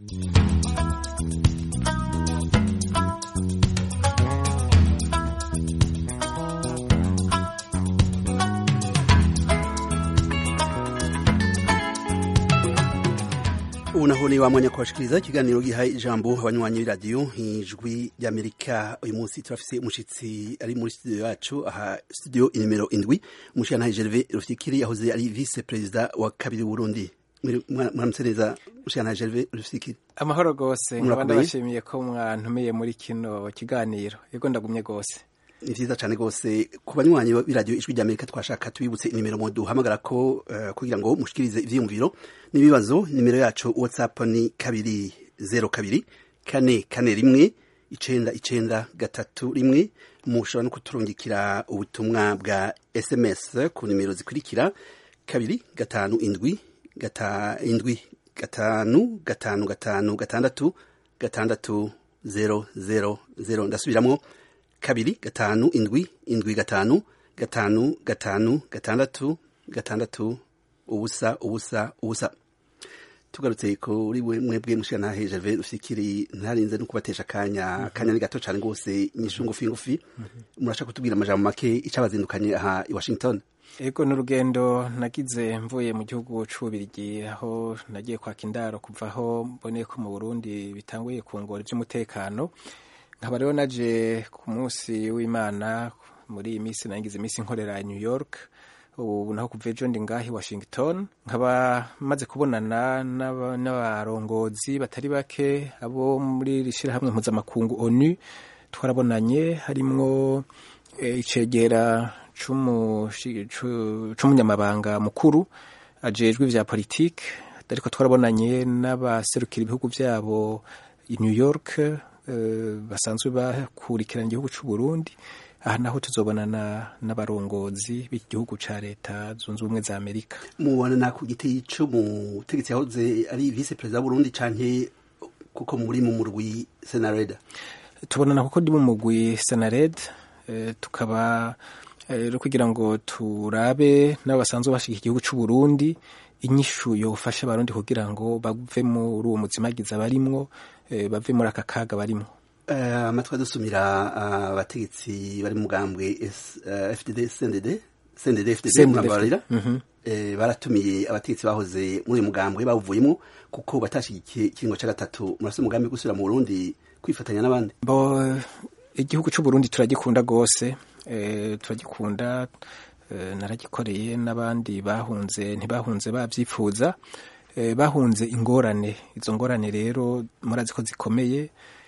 ubu naho ni wamwanya kubashikiriza ikiganiro gihaye ijambo abanywanyi b'iradiyo ijwi ry'amerika uyu munsi turafise umushitsi ari muri studio yacu aha studio inimero indwi umushirantahe gerve rufikiri yahoze ari vice perezida wa kabiri w'uburundi mwaramutse neza mushirantahe gerve rufikiri amahoro gose nkaba Murakomeye? ndabashimiye ko mwantumiye muri kino kiganiro yego ndagumye gose ni vyiza cane gose ku banywanyi b'iradiyo ijwi ry'amerika twashaka tubibutse inimero mu duhamagara ko eh, kugira ngo mushikirize ivyiyumviro n'ibibazo nimero yacu whatsapp ni kabiri zero kabiri kane kane rimwe icenda icenda gatatu rimwe mushobora no kuturungikira ubutumwa bwa sms ku nimero zikurikira kabiri gatanu indwi gata indwi gatanu gatanu gatanu gatandatu gatandatu zero zero zero ndasubiramwo kabiri gatanu indwi indwi gatanu gatanu gatanu gatandatu gatandatu ubusa ubusa ubusa tugarutse kuri we mwebwe mushirantahe Gervais Rufikiri ntarinze no kubatesha akanya akanya ni gato cane rwose inyishu ngufi ngufi murashaka kutubwira amajambo make icabazindukanye aha i Washington ego ni urugendo nagize mvuye mu gihugu c'ububirigi aho nagiye kwaka indaro kuva aho mboneye ko mu burundi bitanguye kungora ivy'umutekano nkaba rero naje ku munsi w'imana muri iyi minsi nagize iminsi nkorera i new york ubu naho kuva ejo ndi ngaho i washington nkaba maze kubonana n'aba- n'abarongozi batari bake abo muri iri shirahamwe mpuzamakungu onu twarabonanye harimwo eh, icegera c'umushi- c'u- c'umunyamabanga mukuru ajejwe ivya politike ariko twarabonanye n'abaserukira ibihugu vyabo i new york eh, basanzwe bakurikirana igihugu c'u burundi aha naho tuzobonana n'abarongozi b'igihugu ca leta zunze ubumwe za amerika mubonana ku giti c'umutegetsi yahoze ari vice perezida w'Uburundi canke kuko muri mu murwi Senareda tubonana kuko ndi mu mugwi senared eh, tukaba eh, rero kugira ngo turabe n'abo basanzwe bashika igihugu c'u Burundi inyishu yofasha abarundi kugira ngo bave muri uwo muzimagiza barimwo eh, bave muri aka kaga barimwo Eh, amatwi adusumira ah, abategetsi bari mu mugambwe S- eh, FDD CNDD CNDD FDD CNDD, murabarira mhm. eh, baratumiye abategetsi bahoze muri uyu mugambwe bawuvuyemo kuko batashigikiye ikiringo ca gatatu murase umugambi wo gusubira mu Burundi kwifatanya n'abandi bo igihugu c'u Burundi turagikunda gose eh, turagikunda eh, naragikoreye n'abandi bahunze ntibahunze bavyifuza eh, bahunze ingorane izo ngorane rero murazi ko zikomeye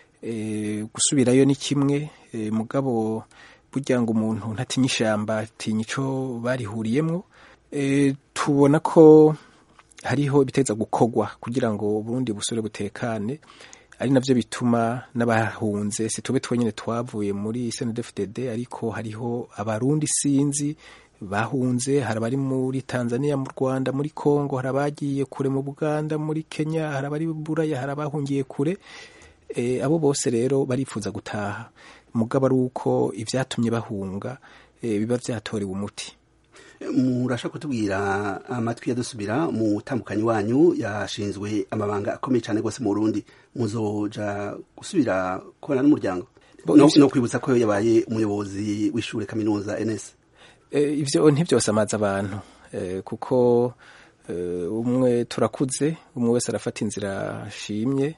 eh, gusubirayo ni kimwe eh, mugabo burya ngo umuntu ntatinya ishamba atinya ico barihuriyemwo eh, tubona ko hariho ibiteza gukorwa kugira ngo Burundi busubire butekane ari navyo bituma n'abahunze si tube twenyene twavuye muri CNDD-FDD ariko hariho abarundi sinzi bahunze hari abari muri Tanzania mu Rwanda muri Congo hari abagiye kure mu Buganda muri Kenya hari abari Buraya hari abahungiye kure e, abo bose rero barifuza gutaha mugabo ari uko ivyatumye bahunga e, biba vyatorewe umuti murashaka kutubwira amatwi yadusubira mu tambukanyi wanyu yashinzwe amabanga akomeye cyane rwose mu Burundi muzoja gusubira kubana n'umuryango Bo, no, ivyo- no kwibutsa ko yabaye umuyobozi w'ishure kaminuza NS Eh, ivyo ntivyosamaza abantu eh, kuko eh, umwe turakuze umwe wese arafata inzira ashimye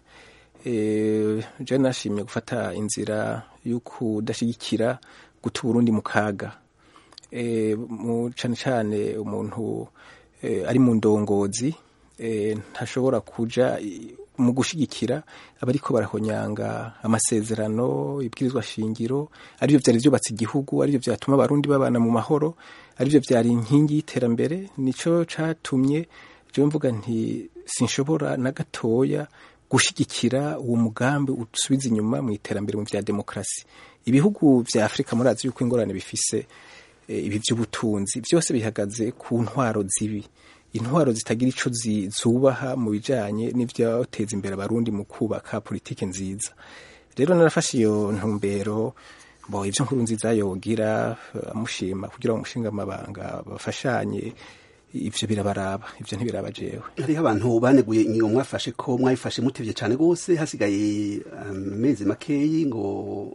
eh, je nashimye gufata inzira y'ukudashigikira guta Uburundi mu kaga eh, mu cane cane umuntu eh, ari mu ndongozi eh, ntashobora kuja i- mu gushigikira abariko barahonyanga amasezerano ibwirizwa shingiro arivyo vyari vyubatse igihugu arivyo vyatuma abarundi babana mu mahoro arivyo vyari inkingi y'iterambere nico catumye jewe mvuga nti sinshobora na gatoya gushigikira uwo mugambi usubiza inyuma mu iterambere mu vya demokrasi ibihugu vya afurika murazi yuko ingorane bifise eh, ibi vy'ubutunzi vyose bihagaze ku ntwaro zibi intwaro zitagira ico zi- zubaha mu bijanye n'ivyoteza imbere abarundi mu kubaka politike nziza rero narafashe iyo ntumbero bo ivyo nkuru nziza yogira eh, amushima kugira ngo umushinga amabanga bafashanye ivyo birabaraba ivyo ntibiraba jewe hariho abantu baneguye ingingo mwafashe ko mwayifashe mutevye cane gose hasigaye amezi um, makeyi ngo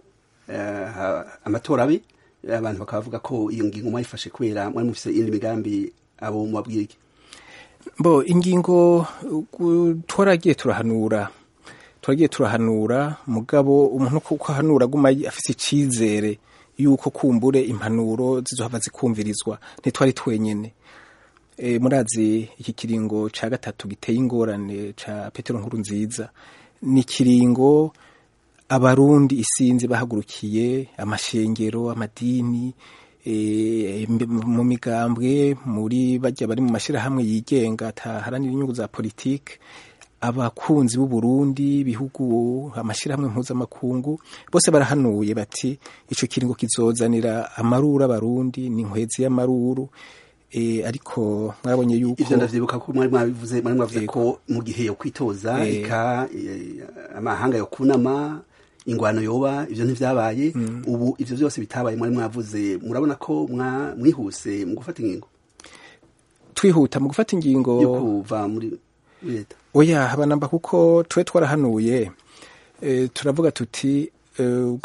uh, amatora abe abantu bakavuga ko iyo ngingo mwayifashe kubera mwari mufise iyindi migambi abo mubabwira iki bo ingingo twaragiye turahanura turagiye turahanura mugabo umuntu kuko ahanura aguma afise icizere yuko kumbure impanuro zizohava zikumvirizwa ntitwari twenyene e, murazi iki kiringo ca gatatu giteye ingorane ca Petero nkuru nziza ni kiringo abarundi isinzi bahagurukiye amashengero amadini e, mu migambwe muri bajya bari mu mashirahamwe yigenga ataharanira inyungu za politike abakunzi b'u Burundi bihugu amashirahamwe mpuzamakungu bose barahanuye bati ico kiringo kizozanira amaruru abarundi ni nkwezi y'amaruru e, ariko mwabonye yuko ivyo ndavyibuka ko mwari mwabivuze mwari mwavuze ko mu gihe yo kwitoza e, eka e, amahanga yo kunama ingwano yoba ivyo ntivyabaye mm. ubu ivyo vyose bitabaye mwari mwavuze murabona ko mwihuse mu gufata ingingo twihuta mu gufata ingingo yo kuva muri leta oya habanamba kuko twe twarahanuye e, turavuga tuti e,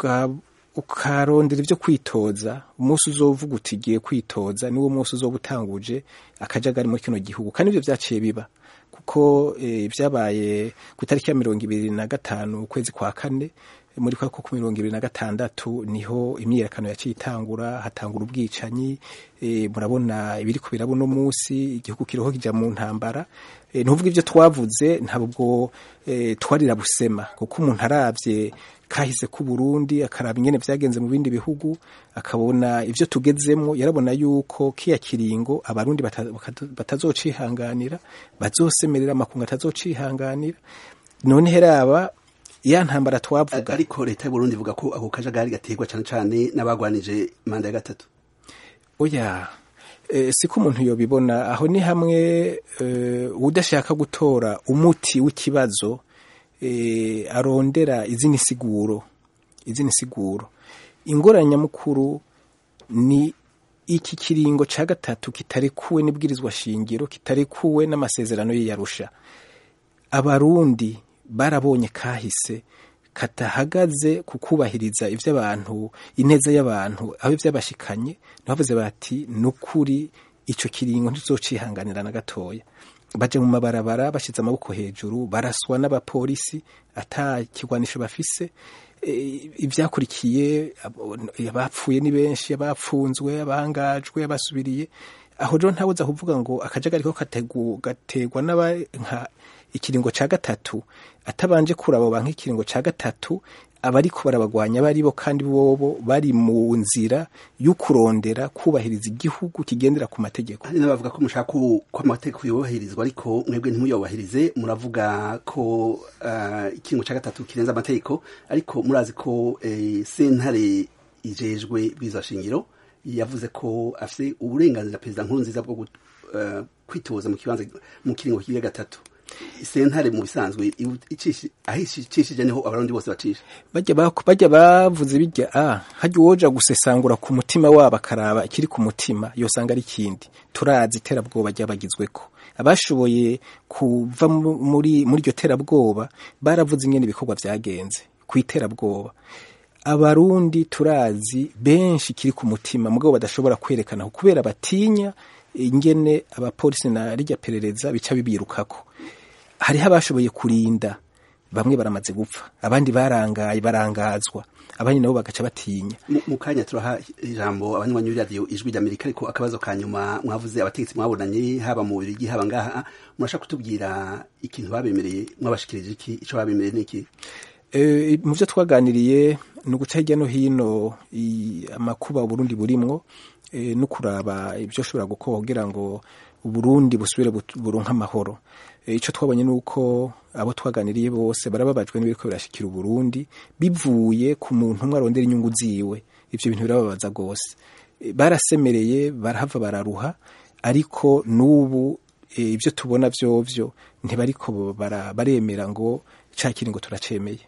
ukarondera ivyo kwitoza umunsi uzovuga uti giye kwitoza niwo munsi uzoba utanguje akajagari muri kino gihugu kandi ivyo vyaciye biba kuko vyabaye ku itariki ya mirongo ibiri na gatanu ukwezi kwa kane muri kwa ku mirongo ibiri na gatandatu niho imyiyerekano yaciye itangura hatangura ubwicanyi e, murabona ibiriko biraba uno munsi igihugu kiriho kija mu ntambara e, ntuvuga ivyo twavuze ntabwo e, twarira busema kuko umuntu aravye kahise ku Burundi akaraba ingene vyagenze mu bindi bihugu akabona ivyo tugezemwo yarabona yuko kiya kiringo abarundi batazocihanganira bazosemerera amakungu atazocihanganira none heraba ya ntambara twavuga ariko leta y'u Burundi ivuga ko ako kajagari gaterwa cane cane n'abagwanije manda ya gatatu oya e, siko umuntu yobibona aho ni hamwe e, udashaka gutora umuti w'ikibazo e, arondera izini siguro izini siguro ingorane nyamukuru ni iki kiringo ca gatatu kitarekuwe n'ibwirizwa shingiro kitarekuwe n'amasezerano y'iyarusha abarundi barabonye kahise katahagaze ku kubahiriza ivy'abantu ineza y'abantu aho ivy'abashikanye ntibavuze bati nukuri ico kiringo ntizocihanganira na gatoya baje mu mabarabara bashize amaboko hejuru baraswa n'abapolisi ata kigwanisho bafise e, ivyakurikiye abapfuye ni benshi abapfunzwe abangajwe abasubiriye aho rero ntabuza kuvuga ngo akajagari ko gategwa n'aba nka ikiringo ca gatatu atabanje kurabo banka ikiringo ca gatatu abariko barabagwanya baribo kandi bobo bari mu nzira y'ukurondera kubahiriza igihugu kigendera ku mategeko hari n'abavuga ko mushaka ko amategeko yubahirizwa ariko mwebwe ntimuyubahirize muravuga ko uh, ikiringo ca gatatu kirenza amategeko ariko murazi ko eh, sentare ijejwe bwiza shingiro yavuze ko afise uburenganzira perezida nkuru nziza bwo uh, kwitoza mu kibanza mu kiringo kigira gatatu sentare mu bisanzwe ahishishije niho abarundi bose bacisha bajya bavuze bijya a hajya uwoja gusesangura ku mutima wabo akaraba ikiri ku mutima yosanga ari ikindi turazi iterabwoba ryabagizweko abashoboye kuva muri muri iryo terabwoba baravuze ingene ibikorwa vyagenze ku iterabwoba abarundi turazi benshi kiri ku mutima mugabo badashobora kwerekana kubera batinya ingene abapolisi na rijya perereza bica bibirukako hariho abashoboye kurinda bamwe baramaze gupfa abandi barangaye barangazwa abandi nabo bagaca batinya mu kanya turaha ijambo abanywanyi b'iradiyo ijwi ry'amerika ariko akabazo ka nyuma mwavuze abategetsi mwabonanye haba mu bubirigi haba ngaha murashaka kutubwira ikintu babemereye mwabashikirije iki ico babemereye n'iki e, mu vyo twaganiriye ni uguca hirya no hino amakuba uburundi burimwo e, no kuraba ibyo ushobora gukora kugira ngo uburundi busubire buronka amahoro icyo twabonye ni uko abo twaganiriye bose barababajwe n'ibiriko birashikira uburundi bivuye ku muntu umwe arondera inyungu ziwe ivyo bintu birababaza rwose barasemereye barahava bararuha ariko n'ubu ibyo tubona vyovyo ntibariko baremera ngo ca kiringo turacemeye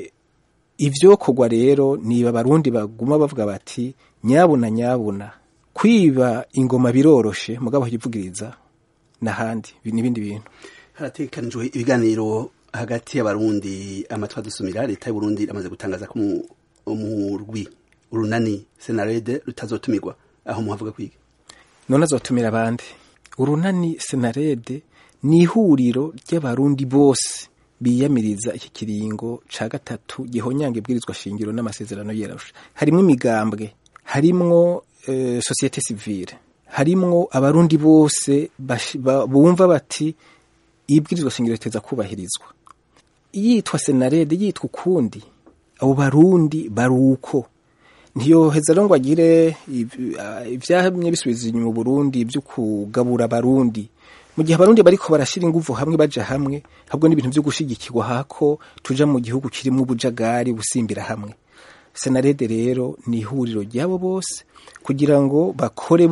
ivyo kogwa rero niba abarundi baguma bavuga bati nyabuna nyabuna kwiba ingoma biroroshe mugabo yivugiriza n'ahandi n'ibindi bintu haratekanijwe ibiganiro hagati y'abarundi amatwi adusumira leta y'uburundi iramaze gutangaza ko umurwi urunani senarede rutazotumirwa aho muhavuga kwiga none azotumira abandi urunani senarede ni ihuriro ry'abarundi bose biyamiriza iki kiringo ca gatatu gihonyanga ibwirizwa shingiro n'amasezerano yerasha harimwo imigambwe harimwo e, societe civile harimwo abarundi bose bumva bati ibwirizwa shingiro riteza kubahirizwa yitwa senarede yitwa ukundi abo barundi baruko ntiyoheza rero ngo agire ivyamye bisubiza inyuma Burundi byo kugabura abarundi mu gihe abarundi bariko barashira inguvu hamwe baja hamwe ahubwo n'ibintu vyo gushigikirwa hako tuja mu gihugu kirimwo ubujagari busimbira hamwe senarede rero ni ihuriro ryabo bose kugira ngo bakore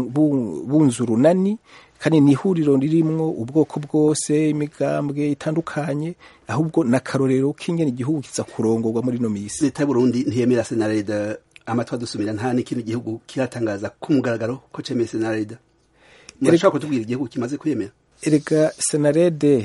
bunze urunani kandi ni ihuriro ririmwo ubwoko bwose imigambwe itandukanye ahubwo n'akarorero k'ingene igihugu kiza kurongorwa muri no misi leta y'uburundi ntiyemera senarede amatwi adusumira nta n'ikindi gihugu kiratangaza ku mugaragaro ko cemeye senarede murashobora kutubwira igihugu kimaze kwemera erega senarede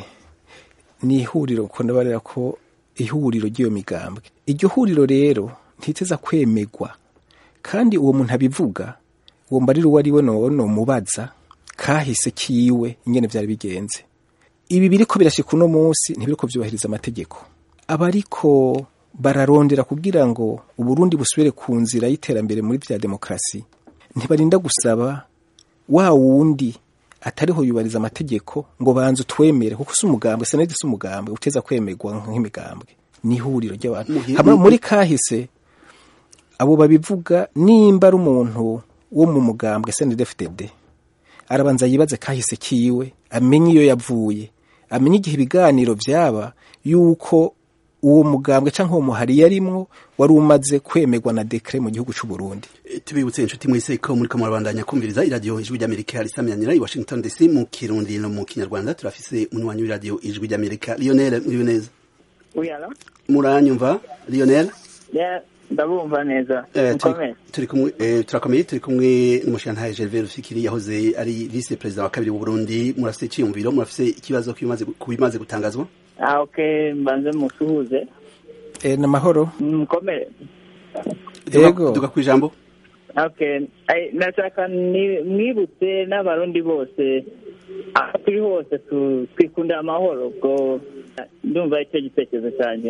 ni ihuriro ko ndabarira ko ihuriro ry'iyo migambwe iryo huriro rero ntiteza kwemegwa kandi uwo muntu abivuga uwo mbarira uwo ari we no mubaza kahise kiwe ingene vyari bigenze ibi biriko birashika uno munsi ntibiriko vyubahiriza amategeko abariko bararondera kugira ngo uburundi busubire ku nzira y'iterambere muri vya demokarasi ntibarinda gusaba wa wundi atariho yubahiriza amategeko ngo banze utwemere kuko si umugambwe senedi si umugambwe uteza kwemerwa nk'imigambwe ni ihuriro ry'abantu muri kahise abo babivuga nimba ari umuntu wo mu mugambwe senedefitede arabanza yibaze kahise kiwe amenye iyo yavuye amenye igihe ibiganiro vyaba yuko uwo mugambwe canke uwo muhari yarimwo wari umaze kwemerwa na dekre mu gihugu c'u Burundi tubibutse inshuti mwese ko muri ko murabandanya kumviriza iradiyo ijwi ry'Amerika risamyanira i Washington DC mu kirundi no mu kinyarwanda turafise umunywanyi w'iradiyo ijwi ry'Amerika Lionel muri neza uyala muranyumva Lionel yeah ndabumva neza turi kumwe turakomeye turi kumwe n'umushantaye Gervais Rufikiri yahoze ari vice president wa kabiri w'u Burundi murafise iciyumviro murafise ikibazo kubimaze gutangazwa ah okay mbanze musuhuze eh na mahoro mukomere yego duga ku ijambo okay nashaka mwibutse n'abarundi bose aho turi hose twikundira amahoro ubwo ndumva icyo gitekerezo cyanjye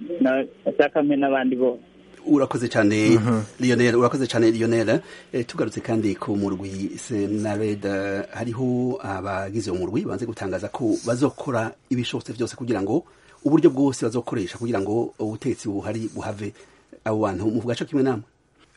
nashaka mpe n'abandi bose urakoze cyane Lionel urakoze cyane Lionel tugarutse kandi ku murwi Senareda hariho abagize uwo murwi banze gutangaza ko bazokora ibishobotse byose kugira ngo uburyo bwose bazokoresha kugira ngo ubutegetsi buhari buhave abo bantu mu gace kimwe namwe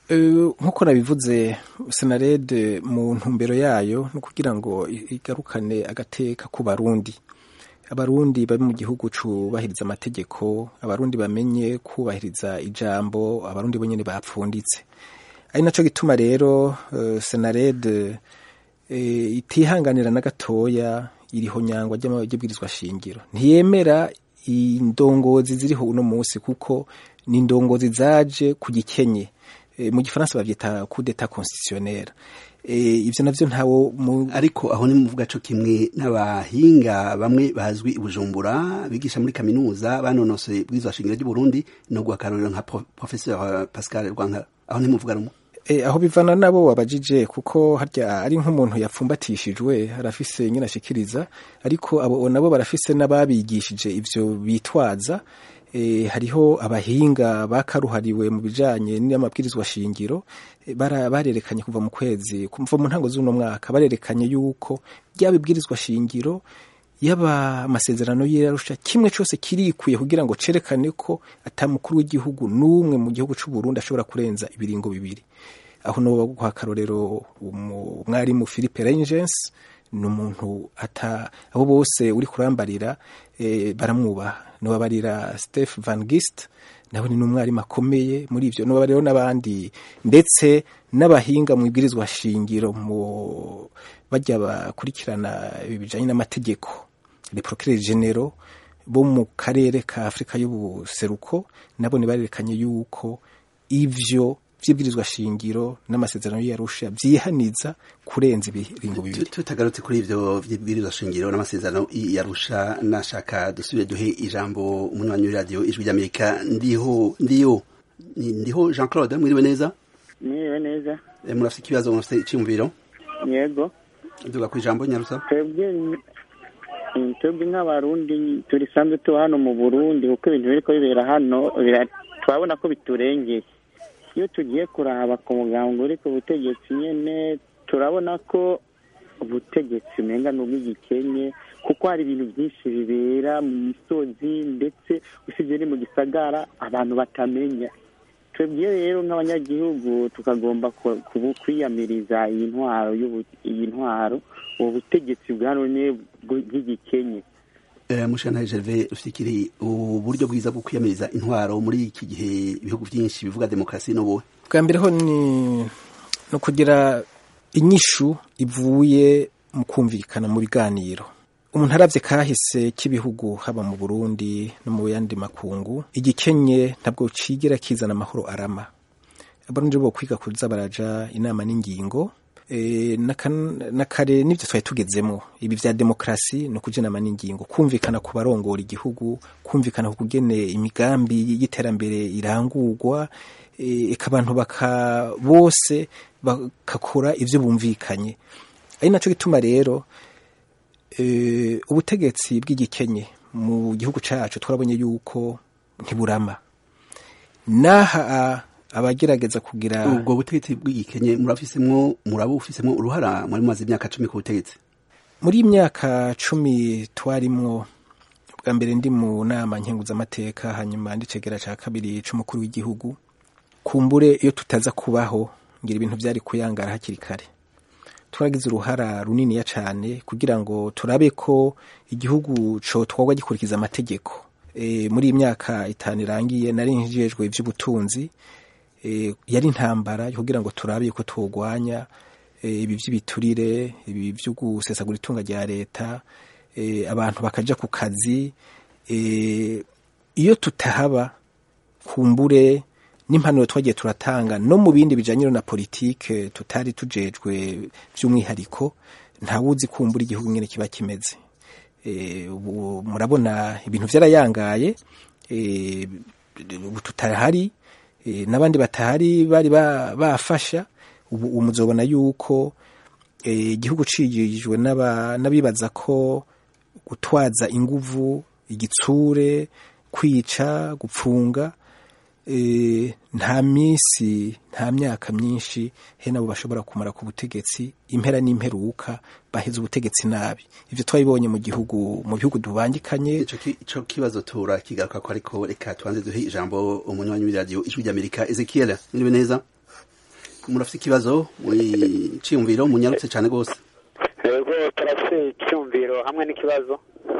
nk'uko nabivuze Senarede mu ntumbero yayo no kugira ngo igarukane agateka ku barundi abarundi bari mu gihugu cubahiriza amategeko abarundi bamenye kubahiriza ijambo abarundi bonyene bapfunditse ari naco gituma rero uh, senarede uh, itihanganira na gatoya iriho nyangwa ry'amabwirizwa shingiro ntiyemera indongozi ziriho uno munsi kuko ni indongozi zaje ku gikenye e, mu gifaransa bavyita coup d'etat constitutionnel ibyo navyo ntawo ariko aho ni muvuga co kimwe n'abahinga bamwe bazwi i Bujumbura bigisha muri kaminuza banonosoye bwizwa shingiro ry'u Burundi no guhakarurira nka professeur Pascal Rwankara aho ni muvuga rumwe E, aho bivana nabo wabajije kuko harya ari nk'umuntu yapfumbatishijwe arafise nyine ashikiriza ariko abo nabo barafise n'ababigishije ivyo bitwaza e, hariho abahinga bakaruhariwe mu bijanye n'amabwirizwa shingiro e, bara barerekanye kuva mu kwezi kuva mu ntango z'uno mwaka barerekanye yuko ryabibwirizwa shingiro yaba amasezerano y'irarusha kimwe cyose kirikuye kugira ngo cerekane ko atamukuru w'igihugu n'umwe mu gihugu c'u Burundi ashobora kurenza ibiringo bibiri aho no guha akarorero umwarimu Philippe Reyntjens ni umuntu ata abo bose uri kurambarira e, baramwubaha nobabarira Steph Van Gist nawe ni umwarimu akomeye muri ivyo nobabariro n'abandi ndetse n'abahinga mu ibwirizwa shingiro mu bajya bakurikirana ibijanye n'amategeko les procureurs généraux bo mu karere ka Afrika y'ubuseruko nabo barerekanye yuko ivyo vy'ibwirizwa shingiro n'amasezerano y'Arusha vyihaniza kurenza ibiringo bibiri tutagarutse kuri ivyo vy'ibwirizwa shingiro n'amasezerano y'Arusha nashaka dusubire duhe ijambo umunywanyi w'iradiyo ijwi ry'Amerika ndiho ndiyo ndiho Jean Claude mwiriwe neza mwiriwe neza murafite ikibazo murafite iciyumviro yego duga ku ijambo nyarusa twebwe twebwe nk'abarundi turisanzwe tuba hano mu burundi kuko ibintu biriko bibera hano turabona ko biturengeye iyo tugiye kuraba ku muganga uri ku butegetsi nyene turabona ko ubutegetsi umenga ni ubw'igikenye kuko hari ibintu byinshi bibera mu misozi ndetse usibye ni mu gisagara abantu batamenya twebwe rero nk'abanyagihugu tukagomba kwiyamiriza iyi ntwaro iyi ntwaro ubu butegetsi bwa none bw'igikenye mushana Gervais rufikiri uburyo bwiza bwo kwiyamiriza intwaro muri iki gihe ibihugu byinshi bivuga demokarasi n'ubuhe bwa mbere ho ni no kugira inyishu ivuye mu kumvikana mu biganiro umuntu aravye kahise k'ibihugu haba mu Burundi no mu yandi makungu igikenye ntabwo cigira kizana amahoro arama abarundi bo kwiga kuza baraja inama n'ingingo e, na kare n'ivyo twari tugezemo ibi vya demokrasi no kuja inama n'ingingo kumvikana ku barongora igihugu kumvikana ku kugene imigambi y'iterambere irangurwa eka abantu baka bose bakakora ivyo bumvikanye ari naco gituma rero ubutegetsi bw'igikenye mu gihugu cyacu twarabonye yuko ntiburama n'aha abagerageza kugira ubwo butegetsi bw'igikenye murafisemwo muraba ufisemwo uruhara muri maze imyaka cumi ku butegetsi muri imyaka cumi twarimwo bwa mbere ndi mu nama nkenguzamateka hanyuma ndicegera cya kabiri c'umukuru w'igihugu kumbure iyo tutaza kubaho ngira ibintu byari kuyangara hakiri kare turagize uruhara runiniya cyane kugira ngo turabe ko igihugu co twagwa gikurikiza amategeko e, muri iyi myaka itanu irangiye nari njejwe ivy'ubutunzi e, yari intambara kugira ngo turabe ko twogwanya e, ibi vy'ibiturire ibi vyo gusesagura itunga rya leta e, abantu bakaja ku kazi e, iyo tutahaba kumbure n'impanuro twagiye turatanga no mu bindi bijanye na politike tutari tujejwe by'umwihariko ntawuzi kumbura igihugu nyene kiba kimeze e, murabona ibintu vyarayangaye e, ubu tutahari e, n'abandi batahari bari bafasha ubu muzobona yuko igihugu e, cigijwe n'abibaza ko gutwaza inguvu igitsure kwica gupfunga nta minsi nta myaka myinshi he nabo bashobora kumara ku butegetsi impera n'imperuka baheze ubutegetsi nabi ivyo twabibonye mu gihugu mu bihugu dubangikanye ico kibazo tura kigaruka ko ariko reka tubanze duhe ijambo umunywanyi w'iradiyo ijwi ry'amerika ezekiel muriwe neza murafite ikibazo ciyumviro munyarutse cane rwose yego turafite icyumviro hamwe n'ikibazo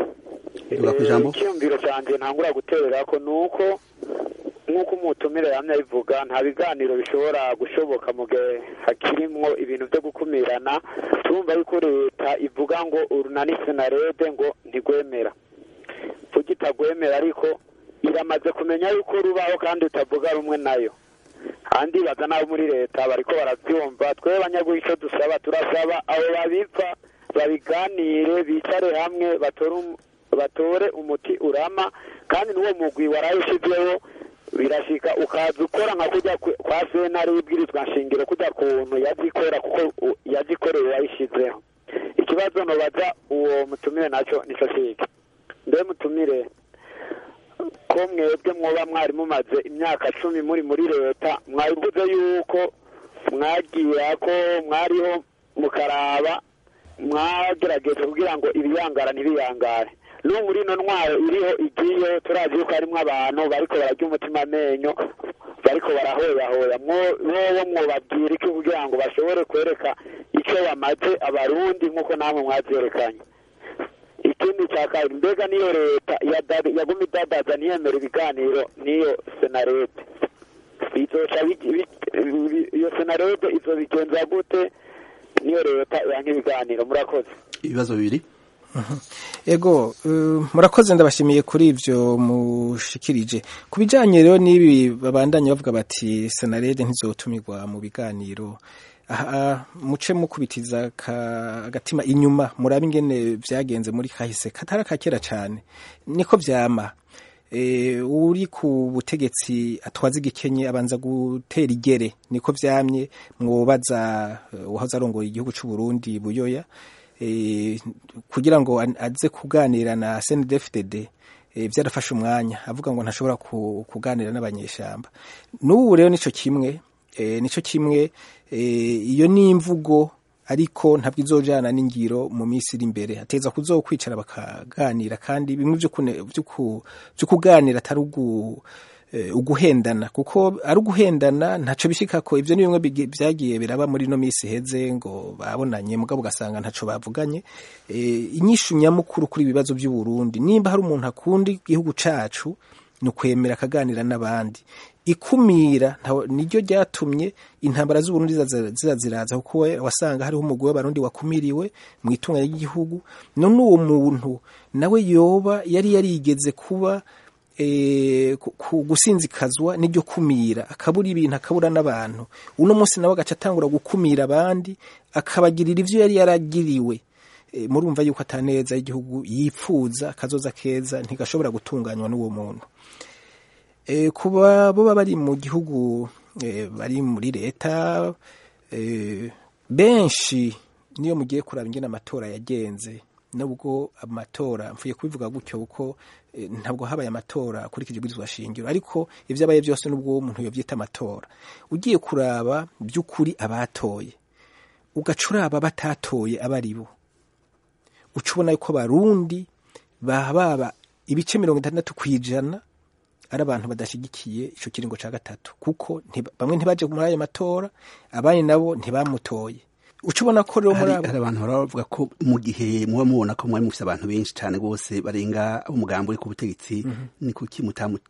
icyumviro cyanjye ntangura guterera ko ni uko nk'uko umutumire yamye abivuga nta biganiro bishobora gushoboka mu gihe hakirimwo ibintu byo gukumirana turumva yuko leta ivuga ngo urunani senarede ngo ntigwemera vuga itagwemera ariko iramaze kumenya yuko rubaho kandi utavuga rumwe nayo kandi baza n'abo muri leta bariko barabyumva twebwe abanyagihugu icyo dusaba turasaba abo babipfa babiganire bicare hamwe batore umuti urama kandi n'uwo mugwi warayishyizeho birashika ukaza ukora nka kujya kwa sentare y'ibwirizwa nshingiro kujya kuntu yazikora kuko yazikoreye yayishizeho ikibazo nobaza uwo mutumire nacyo nico kiki mbe mutumire ko mwebwe mwoba mwari mumaze imyaka cumi muri muri leta mwabivuze yuko mwagiye ko mwariho mukaraba mwagerageje kugira ngo ibiyangara ntibiyangare n'ubu muri ino ntwaro iriho igiye turazi yuko harimo abantu bariko bararya umutima amenyo bariko barahoyahoya mwobo mwobabwira iki kugira ngo bashobore kwereka icyo bamaze abarundi nk'uko namwe mwavyerekanye ikindi cya kabiri mbega niyo leta yaguma idadaza ntiyemera ibiganiro n'iyo senarete izoca iyo senarete izobigenza gute niyo leta yanka ibiganiro murakoze ibibazo bibiri ego murakoze ndabashimiye kuri ibyo mushikirije ku bijyanye rero n'ibi babandanya bavuga bati senarede ntizotumirwa mu biganiro aha muce mukubitiza agatima inyuma murabe ingene byagenze muri kahise katari akakera cyane niko byama uri ku butegetsi atwaza igikenye abanza gutera igere niko byamye mwobaza uwahoze arongoye igihugu cy'u Burundi buyoya kugira ngo aze kuganira na CNDD-FDD byarafashe umwanya avuga ngo ntashobora kuganira n'abanyeshyamba n'ubu rero nicyo kimwe nicyo kimwe iyo ni imvugo ariko ntabwo izojana n'ingiro mu minsi iri imbere ateza kuzokwicara bakaganira kandi bimwe byo kuganira atari uguhendana kuko ari uguhendana ntacyo bishyika ko ibyo ni bimwe byagiye biraba muri ino minsi iheze ngo babonanye mugabo ugasanga ntacyo bavuganye inyishu nyamukuru kuri ibibazo by'u Burundi nimba hari umuntu akunda igihugu cyacu ni ukwemera akaganira n'abandi ikumira niryo ryatumye intambara z'uburundi ziza ziraza kuko wasanga hariho umugwi w'abarundi wakumiriwe mu itunga ry'igihugu none uwo muntu nawe yoba yari yarigeze kuba gusinzikazwa n'iryo kumira akabura ibintu akabura n'abantu uno munsi nawe agaca atangura gukumira abandi akabagirira ibyo yari yaragiriwe murumva yuko ataneza igihugu yipfuza akazoza keza ntigashobora gutunganywa n'uwo muntu kuba bo bari mu gihugu bari muri leta benshi niyo mugiye kuraba ingene amatora yagenze nubwo amatora mvuye kubivuga gutyo kuko ntabwo habaye amatora akurikije ibwirizwa shingiro ariko ibyo abaye byose nubwo umuntu yobyita amatora ugiye kuraba by'ukuri abatoye ugaca uraba batatoye aba ari bo uca ubona yuko abarundi baba ibice mirongo itandatu ku ijana ari abantu badashyigikiye icyo kiringo cya gatatu kuko bamwe ntibaje muri ayo matora abandi nabo ntibamutoye uca ubona ko rero muri abo hari abantu baravuga ko mu gihe muba mubona ko mwari mufite abantu benshi cyane rwose barenga umugambi uri ku butegetsi ni kuki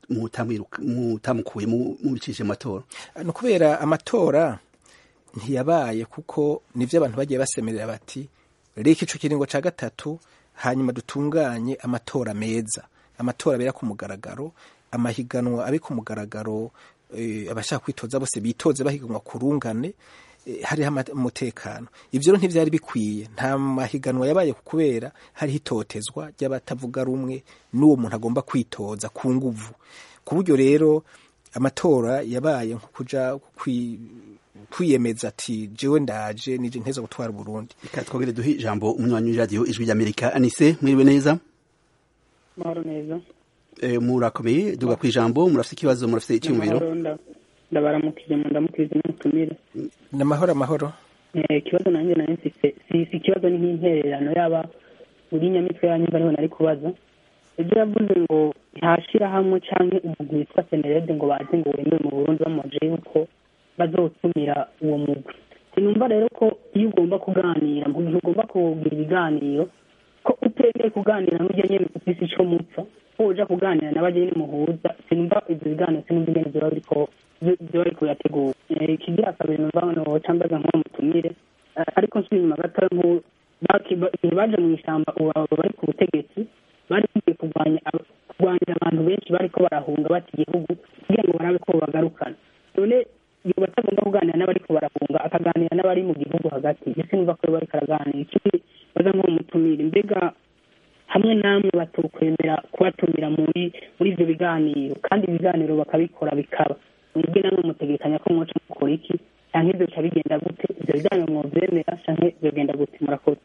mutamukuye mubicishije amatora ni ukubera amatora ntiyabaye kuko nibyo abantu bagiye basemerera bati reka icyo kiringo cya gatatu hanyuma dutunganye amatora meza amatora abera ku mugaragaro amahiganwa abe ku mugaragaro abashaka kwitoza bose bitoze bahiganwa ku rungane hariho umutekano ibyo rero ntibyari bikwiye nta mahiganwa yabaye kubera hariho itotezwa ry'abatavuga rumwe n'uwo muntu agomba kwitoza ku nguvu ku buryo rero amatora yabaye nko kuja kwiyemeza ati jewe ndaje nije nteza gutwara Burundi reka twongere duhe ijambo umunywanyi w'iradiyo ijwi ry'amerika anise mwiriwe neza mahoro neza murakomeye duga ku ijambo murafite ikibazo murafite icyumviro ndabaramukije ndamukiriza n'umutumire ni amahoro amahoro ikibazo nanjye nari mfite si ikibazo ni nk'intererano yaba uri nyamitwe yanyu ariho nari kubaza ibyo yavuze ngo ntashirahamwe cyangwa umuntu witwa senerede ngo baze ngo wemere mu burundi bamuje yuko bazotumira uwo mugwi sinumva rero ko iyo ugomba kuganira mu gihe ugomba kugira ibiganiro ko utemeye kuganira n'ujya nyine ufise ico mupfa ko uja kuganira n'abajya muhuza sinumva ibyo biganiro sinumva ingene vyoba biriko vyoba biriko birategura ikigira kabiri numva noca mbaza nk'uwo mutumire ariko nsubira inyuma gatoya igihe baje mu ishamba ubu bari ku butegetsi bari bagiye kurwanya kurwanira abantu benshi bariko barahunga bata igihugu kugira ngo barabe ko bagarukana none iyo batagomba kuganira n'abariko barahunga akaganira n'abari mu gihugu hagati ese numva ko bariko araganira ikindi baza nk'uwo mutumire mbega hamwe namwe batokwemera kubatumira muri muri ivyo biganiro kandi ibiganiro bakabikora bikaba mwebwe namwe mutegekanya ko mwoca mukora iki canke ivyo bica bigenda gute ivyo biganiro mwovyemera canke vyogenda gute murakoze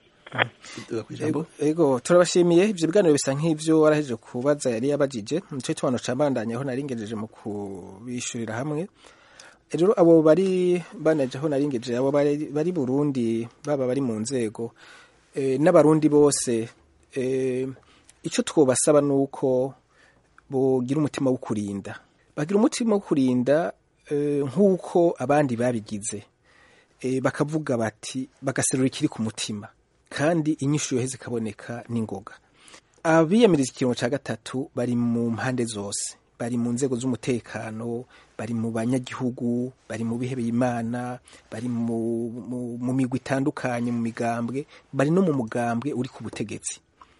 ego turabashimiye ivyo biganiro bisa nk'ivyo warahejeje kubaza yari yabajije nico tubano cabandanya aho naringejeje mu kubishurira hamwe rero abo bari banaje aho naringejeje abo bari Burundi baba bari mu nzego n'abarundi bose icyo twobasaba ni uko bogira umutima wo kurinda bagira umutima wo kurinda nk'uko abandi babigize bakavuga bati bagaserura ikiri ku mutima kandi inyishu yoheze ikaboneka n'ingoga abiyamiriza ikiringo cya gatatu bari mu mpande zose bari mu nzego z'umutekano bari mu banyagihugu bari mu bihebeye imana bari mu migwi itandukanye mu migambwe bari no mu mugambwe uri ku butegetsi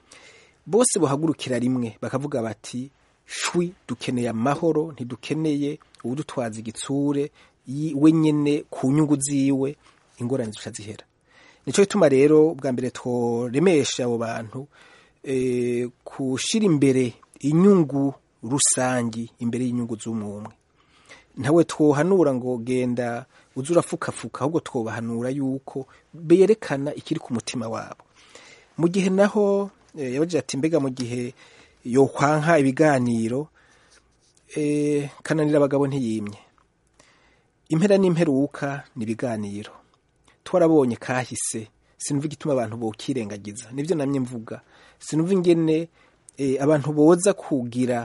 bose buhagurukira rimwe bakavuga bati shwi dukeneye amahoro ntidukeneye ubudutwaza igitsure we nyene ku nyungu ziwe ingorane zica zihera nico gituma rero bwa mbere tworemesha abo bantu e, kushira imbere inyungu rusangi imbere y'inyungu z'umwe ntawe twohanura ngo genda uze urafukafuka ahubwo twobahanura yuko berekana ikiri ku mutima wabo mu gihe naho e, yabagira ati mbega mu gihe yokwanka ibiganiro e, kananira abagabo ntiyimye impera n'imperuka ni ibiganiro twarabonye kahise sinumva igituma abantu bokirengagiza nibyo namye mvuga sinumva ingene e, abantu boza kugira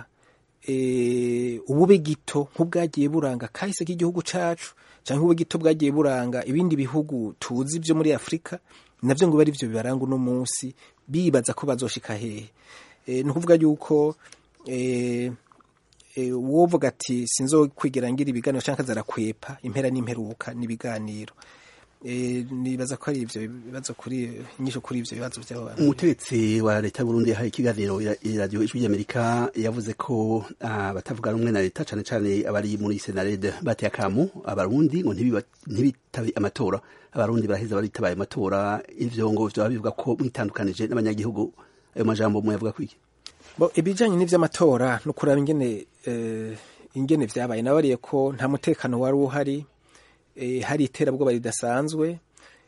e, ubube gito nk'ubwagiye buranga kahise k'igihugu cacu canke ubube gito bwagiye buranga ibindi bihugu tuzi vyo muri Afrika navyo ngo bari vyo bibaranga uno munsi bibaza ko bazoshika hehe e, ni ukuvuga yuko e, e, wovuga ati sinzokwigira ngira ibiganiro canke azarakwepa impera n'imperuka n'ibiganiro e, nibaza ko ari ivyo bibazo kuri inyisho kuri ivyo bibazo vy'abo bantu umutegetsi wa leta y'uburundi yahaye ikiganiro iradiyo ijwi ry'amerika yavuze ko uh, batavuga rumwe na leta cane cane abari muri senarede bateye akamu abarundi ngo ntibitabe amatora abarundi baraheza baritabaye amatora ivyo ngo vyoba bivuga ko mwitandukanije n'abanyagihugu ayo majambo muyavuga kwiki bo ibijanye n'ivy'amatora no kuraba ingene uh, ingene vyabaye nabariye ko nta mutekano wari uhari e, hari iterabwoba ridasanzwe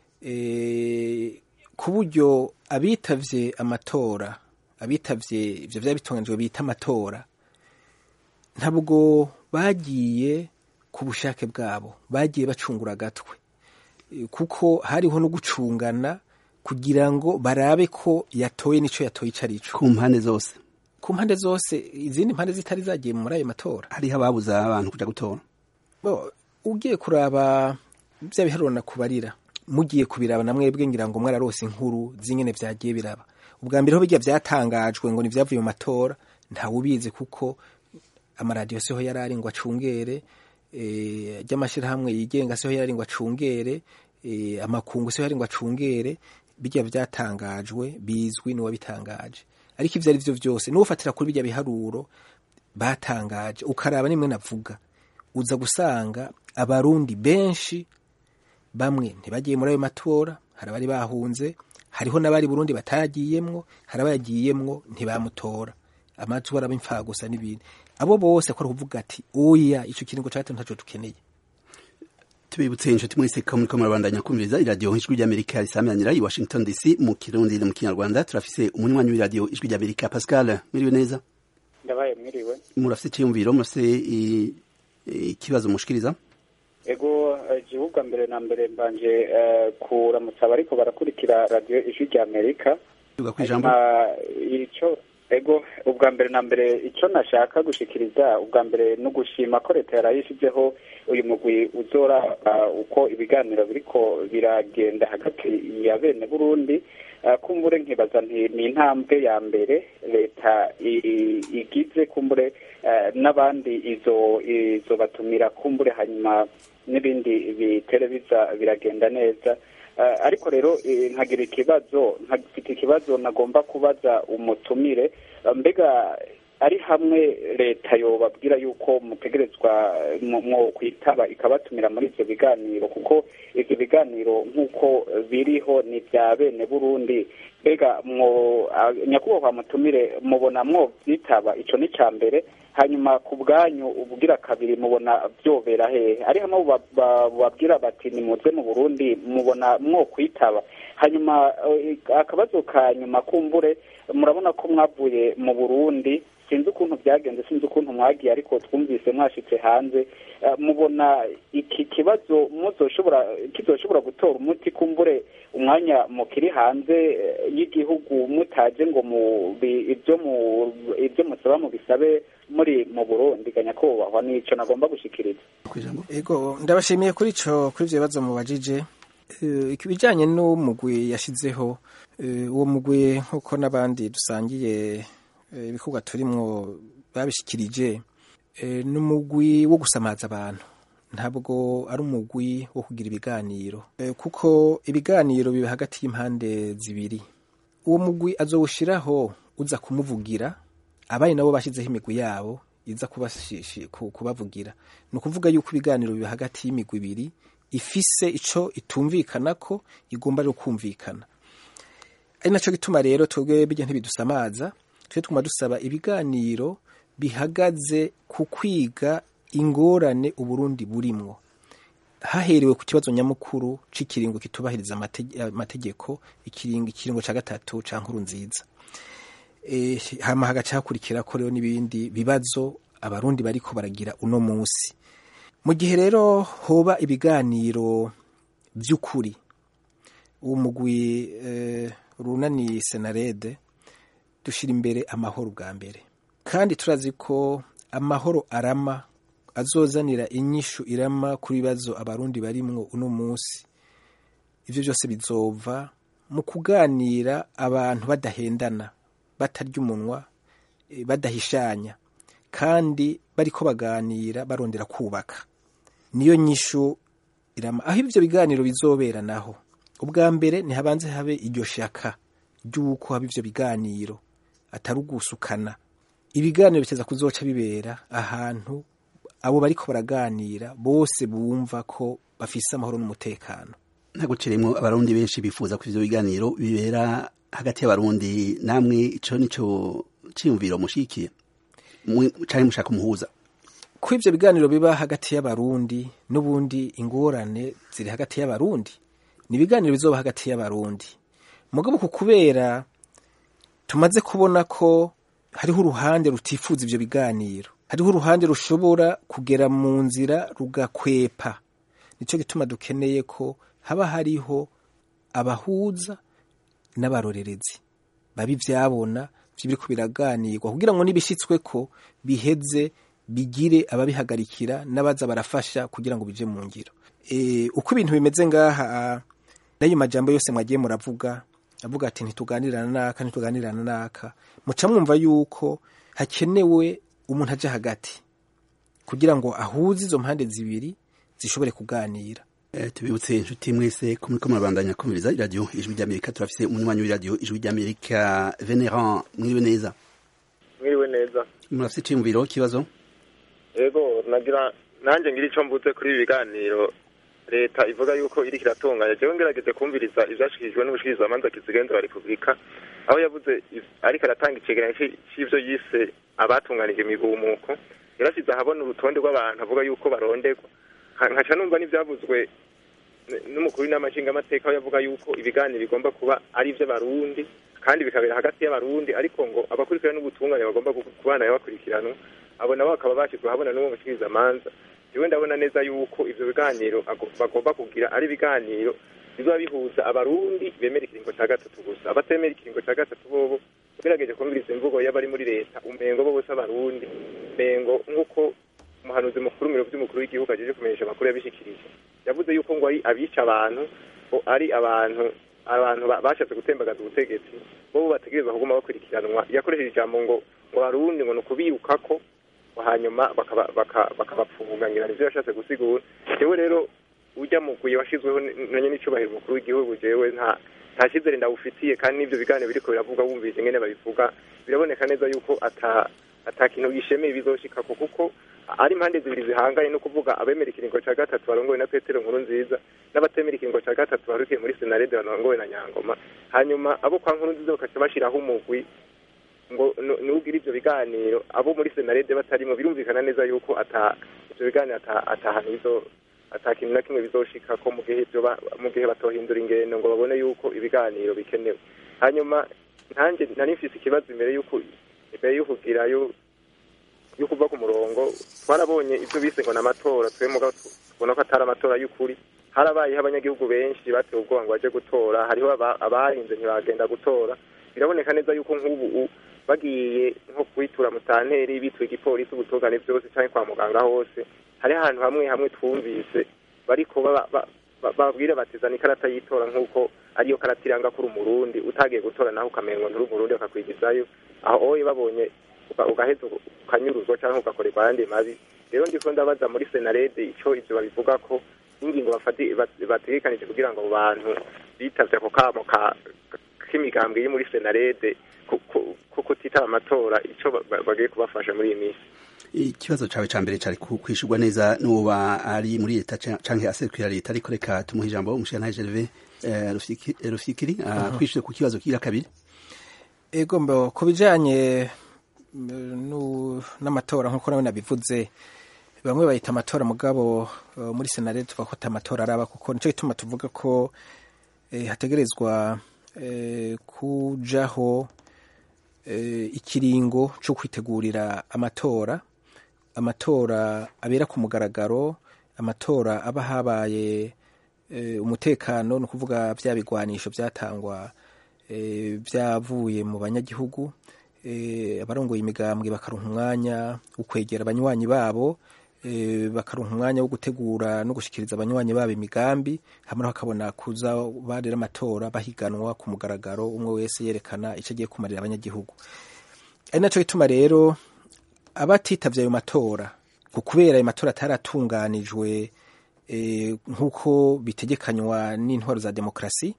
e, ku buryo abitavye amatora abitavye ivyo vyari bitunganijwe bita amatora ntabwo bagiye ku bushake bwabo bagiye bacungura agatwe e, kuko hariho no gucungana kugira ngo barabe ko yatoye nico yatoye ico arico ku mpande zose ku mpande zose izindi mpande zitari zagiye muri ayo matora hariho ababuza abantu kuja gutora bo ugiye kuraba bya biharuro nakubarira mugiye kubiraba na mwebwe ngira ngo mwararose inkuru zingene vyagiye biraba ubwa mbere ho bijya vyatangajwe ngo nivyavuye mu matora ntawe ubizi kuko amaradiyo siho yarari ngo acungere e, ry'amashirahamwe yigenga siho yarari ngo acungere e, amakungu siho yari ngo acungere bijya vyatangajwe bizwi n'uwabitangaje ariko ivyo ari vyo vyose n'ufatira kuri bijya biharuro batangaje ukaraba nimwe navuga uza gusanga abarundi benshi bamwe ntibagiye muri ayo matora hari abari bahunze hariho n'abari burundi batagiyemwo hari abayagiyemwo ntibamutora amatora aba imfagusa n'ibindi abo bose ko kuvuga ati oya ico kiringo cato ntaco dukeneye tubibutse inshuti mwese ko muriko murabandanya kumviriza iradiyo ijwi ry'amerika risamyanira i washington dc mu kirundi no mu kinyarwanda turafise umunywanyi w'iradiyo ijwi ry'amerika pascal mwiriwe neza ndabaye mwiriwe murafise iciyumviro murafise ikibazo mushikiriza ego igihugu mbere na mbere mbanje kuramutsa abariko barakurikira radiyo ijwi rya amerika ico ego ubwa mbere na mbere icyo nashaka gushikiriza ubwa mbere no gushima ko leta yarayishizeho uyu mugwi uzora uko ibiganiro biriko biragenda hagati ya bene burundi kumbure nkibaza nti ni intambwe ya mbere leta igize kumbure n'abandi izo izo batumira kumbure hanyuma n'ibindi bitere biza biragenda neza ariko rero nkagira ikibazo nkafite ikibazo nagomba kubaza umutumire mbega ari hamwe leta yobabwira yuko mutegerezwa mwo kwitaba ikabatumira muri ivyo biganiro kuko ivyo biganiro nk'uko biriho ni vya bene burundi mbega mwo nyakubahwa mutumire mubona mwo vyitaba ico ni ca mbere hanyuma ku bwanyu ubwira kabiri mubona vyobera hehe ari hamwe babwira bati nimuze mu burundi mubona mwo kwitaba hanyuma akabazo ka nyuma kumbure murabona ko mwavuye mu burundi sinzi ukuntu byagenze sinzi ukuntu mwagiye ariko twumvise mwashitse hanze mubona iki kibazo muzoshobora kizoshobora gutora umuti kumbure umwanya mukiri hanze y'igihugu mutaje ngo mu ibyo mu ibyo musaba mu bisabe muri mu Burundi ganya ko bahwa nico nagomba gushikiriza ego ndabashimiye kuri ico kuri ivyo bibazo mubajije ikibijanye n'umugwi yashizeho uwo mugwi nk'uko n'abandi dusangiye ibikorwa turimwo babishikirije ni umugwi wo gusamaza abantu ntabwo ari umugwi wo kugira ibiganiro kuko ibiganiro biba hagati y'impande zibiri uwo mugwi azowushiraho uza kumuvugira abari nabo bashyizeho imigwi yabo iza kubavugira ni ukuvuga yuko ibiganiro biba hagati y'imigwi ibiri ifise ico itumvikana ko igomba rero kumvikana ari naco gituma rero twebwe bijya ntibidusamaza twe tuguma dusaba ibiganiro bihagaze ku kwiga ingorane uburundi burimwo haherewe ku kibazo nyamukuru c'ikiringo kitubahiriza amategeko ikiringo ikiringo ca gatatu ca nkuru nziza e, hama hagaca hakurikira ko rero n'ibindi bibazo abarundi bariko baragira uno musi mu gihe rero hoba ibiganiro vy'ukuri uwo mugwi e, runani senarede dushira imbere amahoro bwa mbere kandi turazi ko amahoro arama azozanira inyishu irama ku bibazo abarundi barimwo uno munsi ivyo byose bizova mu kuganira abantu badahendana batarya umunwa badahishanya kandi bariko baganira barondera kubaka niyo nyishu irama aho ivyo biganiro bizobera naho ubwa mbere ntihabanze habe iryo shaka ry'uko haba ivyo biganiro atari ugusukana ibiganiro biteza kuzoca bibera ahantu abo bariko baraganira bose bumva ko bafise amahoro n'umutekano ntaguciremwo abarundi benshi bifuza ko ivyo biganiro bibera hagati y'abarundi namwe ico nico ciyumviro mushikiye canke mushaka umuhuza ko ivyo biganiro biba hagati y'abarundi n'ubundi ingorane ziri hagati y'abarundi ni ibiganiro bizoba hagati y'abarundi mugabo ku kubera tumaze kubona ko hariho uruhande rutifuza ivyo biganiro hariho uruhande rushobora kugera mu nzira rugakwepa nico gituma dukeneye ko haba hariho abahuza n'abarorerezi babi vyabona biriko biraganirwa kugira ngo nibishitsweko biheze bigire ababihagarikira n'abaza barafasha kugira ngo bije mu ngiro e, uko ibintu bimeze ngaha n'ayo majambo yose mwagiye muravuga avuga ati ntituganirana naka ntituganirana naka muca mwumva yuko hakenewe umuntu aja hagati kugira ngo ahuze izo mpande zibiri zishobore kuganira Eh, tubibutse inshuti mwese ko muriko murabandanya kumviriza iradiyo ijwi ry'amerika turafise umunywanyi w'iradiyo ijwi ry'amerika veneran mwiriwe neza mwiriwe neza murafise iciyumviro kibazo yego nagira nanjye ngira ico mvuze kuri ibi biganiro leta ivuga yuko iriko iratunganya jewe ngerageze kumviriza ivyashikirijwe n'ubushikirizamanza kizigenza wa repubulika aho yavuze iv- ariko aratanga icegeranyo ci- c'ivyo yise abatunganije imigumuko yarasize ahabona urutonde rw'abantu avuga yuko baronderwa Nka- nkaca numva n'ivyavuzwe n- n'umukuru w'inama nshingamateka aho yavuga yuko ibiganiro bigomba kuba ari ivy'abarundi kandi bikabera hagati y'abarundi ariko ngo abakurikirana n'ubutungane bagomba gu- kubana bakurikiranwa abo nabo bakaba bashyizwe ahabona n'uwo mushikirizamanza jewe ndabona neza yuko ivyo biganiro ago- bagomba kugira ari ibiganiro bizoba bihuza abarundi bemera ikiringo ca gatatu gusa abatemera ikiringo ca gatatu bobo ugerageje kumviriza imvugo y'abari muri leta umengo bo bose abarundi umengo nk'uko umuhanuzi mukuru mu biro vy'umukuru w'igihugu ajeje kumenyesha amakuru yabishikirije yavuze yuko ngo ari abica abantu ngo ari abantu abantu ba- bashatse gutembagaza ubutegetsi bo bategerezwa kuguma bakurikiranwa yakoresheje ijambo ngo ngo abarundi ngo ni ukubirukako ngo hanyuma bakaba- baka- bakabapfungangira nivyo yashatse gusigura jewe rero urya mugwi washizweho n- nanye n'icubahiro umukuru w'igihugu jewe nta nta cyizere ndawufitiye kandi n'ivyo biganiro biriko biravuga wumvise ingene babivuga biraboneka neza yuko ata ata kintu gishemeye bizoshikako kuko ari impande zibiri zihanganye no kuvuga abemera ikiringo ca gatatu barongowe na petero nkuru nziza n'abatemera ikiringo ca gatatu barukiye muri senarede barongowe na nyangoma hanyuma abo kwa nkuru nziza bakaca bashiraho umugwi ngo nu- nugira ivyo biganiro abo muri senarede batarimo birumvikana neza yuko ata ivyo biganiro ata atahantu bizo ata kintu na kimwe bizoshikako mu gihe ivyo ba- mu gihe batohindura ingendo ngo babone yuko ibiganiro bikenewe hanyuma ntanjye nari mfise ikibazo imbere yuko imbere yo kugirayo yo kuva ku murongo twarabonye ibyo bise ngo ni amatora twe mugabo tubona ko atari amatora y'ukuri harabayeho abanyagihugu benshi batewe ubwoba ngo baje gutora hariho aba- abarinze ntibagenda gutora biraboneka neza yuko nk'ubu u- bagiye nko kwitura mutanteri bituye igipolisi ubutungane byose cyangwa kwa muganga hose hari ahantu hamwe hamwe twumvise bariko baba- ba- ba- babwira batizana ikarata y'itora nk'uko ariyo karata iranga kuri umurundi utagiye gutora naho ukamengo nturi umurundi bakakwigizayo aho oye babonye uga- ugaheza uga- ukanyuruzwa cyangwa ugakorerwa ayandi mabi rero ndiko ndabaza muri senarede ico ivyo babivuga ko n'ingingo bafati- bat- bategekanije kugira ngo abo bantu bitavye ako kamo ka k'imigambwe iri muri senarede ku- ku- ku kutitaba amatora icyo ba- ba- bagiye kubafasha muri iyi minsi ikibazo cawe ca mbere cari ku- kwishurwa neza n'uba ari muri leta ca- canke aserukira leta ariko reka tumuhe ijambo umushirantahe Gervais eh, Rufyiki- eh, Rufyikiri ah, kwishure ku kibazo kigira kabiri ego mbo ku bijanye mm, nu- n'amatora nk'uko nawe nabivuze bamwe bayita amatora mugabo eh, muri senare tuvuga ko ata amatora araba kuko nico gituma tuvuga ko eh, hategerezwa eh, kujaho eh, ikiringo co kwitegurira amatora amatora abera ku mugaragaro amatora aba habaye eh, umutekano ni ukuvuga vya bigwanisho vyatangwa eh, vyavuye mu banyagihugu eh, abarongoye imigambwe bakaronka umwanya wo kwegera abanywanyi babo eh, bakaronka umwanya wo gutegura no gushikiriza abanywanyi babo imigambi hamwe naho bakabona kuza barera amatora bahiganwa ku mugaragaro umwe wese yerekana ico agiye kumarira abanyagihugu ari naco gituma rero abatitavye ayo matora ku kubera ayo matora ataratunganijwe eh, nk'uko bitegekanywa n'intwaro za demokarasi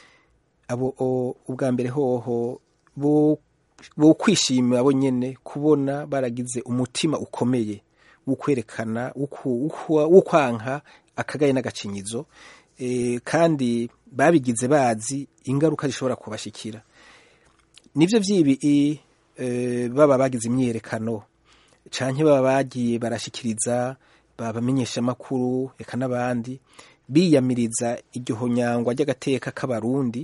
abo o- ubwa mbere hoho bo bo kwishimira bo nyene kubona baragize umutima ukomeye wo kwerekana wo kwanka akagaye n'agacinyizo eh, kandi babigize bazi ingaruka zishobora kubashikira nivyo vyibi eh, baba bagize imyiyerekano canke baba bagiye barashikiriza babamenyesha amakuru eka n'abandi biyamiriza iryo honyangwa ry'agateka k'abarundi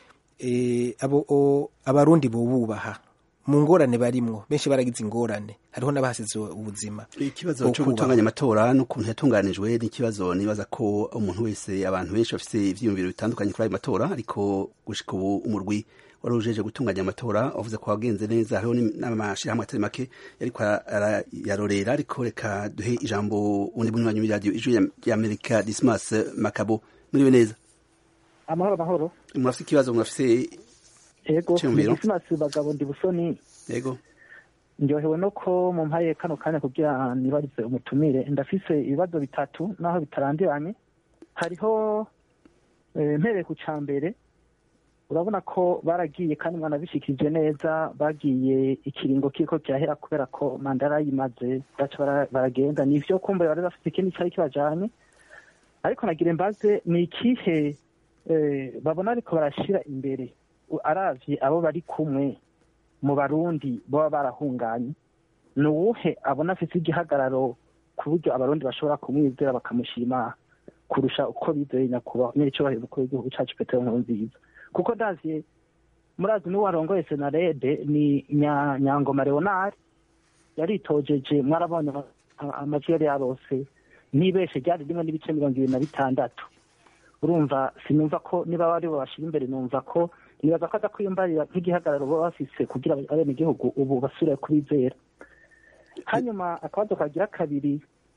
eh, abo o- abarundi bobubaha mu ngorane barimwo benshi baragize ingorane hariho n'abahasize ubuzima ikibazo Wo cyo kubaha. gutunganya amatora n'ukuntu yatunganijwe n'ikibazo nibaza ko umuntu wese abantu benshi bafite ivyiyumviro bitandukanye kuri ayo matora ariko gushika ubu umurwi wari ujeje gutunganya amatora wavuze ko wagenze neza hariho ni- n'amashirahamwe atari make yariko ara- yarorera ariko reka duhe ijambo undi munywanyi w'iradiyo ijwi ya- y'amerika dismas makabo muriwe neza amahoro amahoro murafite ikibazo murafite yego Cyumviro. ni Dismas bagabo ndi busoni yego ndyohewe no ko mumpaye kano kanya kugira nibarize umutumire ndafise ibibazo bitatu naho bitarandiranye hariho eh, mpereye ku ca mbere urabona ko baragiye kandi mwanabishikirije neza bagiye ikiringo kiriko kirahera kubera ko manda yarayimaze baca bara- baragenda nivyo kumbe bari bafite ikindi cari kibajanye ariko nagira mbaze ni ikihe eh, babona ariko barashira imbere U- aravye abo bari kumwe mu barundi baba barahunganye ni uwuhe abona afite igihagararo ku buryo abarundi bashobora kumwizera bakamushima kurusha uko bizeye nyakubahwa nyir'icyubahiro umukuru w'igihugu cacu petero nkurunziza kuko ndaziye murazi n'uwo arongoye senarede ni Nya- nyangoma leonard yaritojeje mwarabonye ama- ama- amajwi yari yarose ntibeshe ryari rimwe n'ibice mirongo ibiri na bitandatu urumva sinumva ko niba bari babashira imbere numva ko nibaza ko aza kwiyumbarira nk'igihagararo baba bafise kugira abenegihugu ubu basubire kubizera hanyuma akabazo kagira kabiri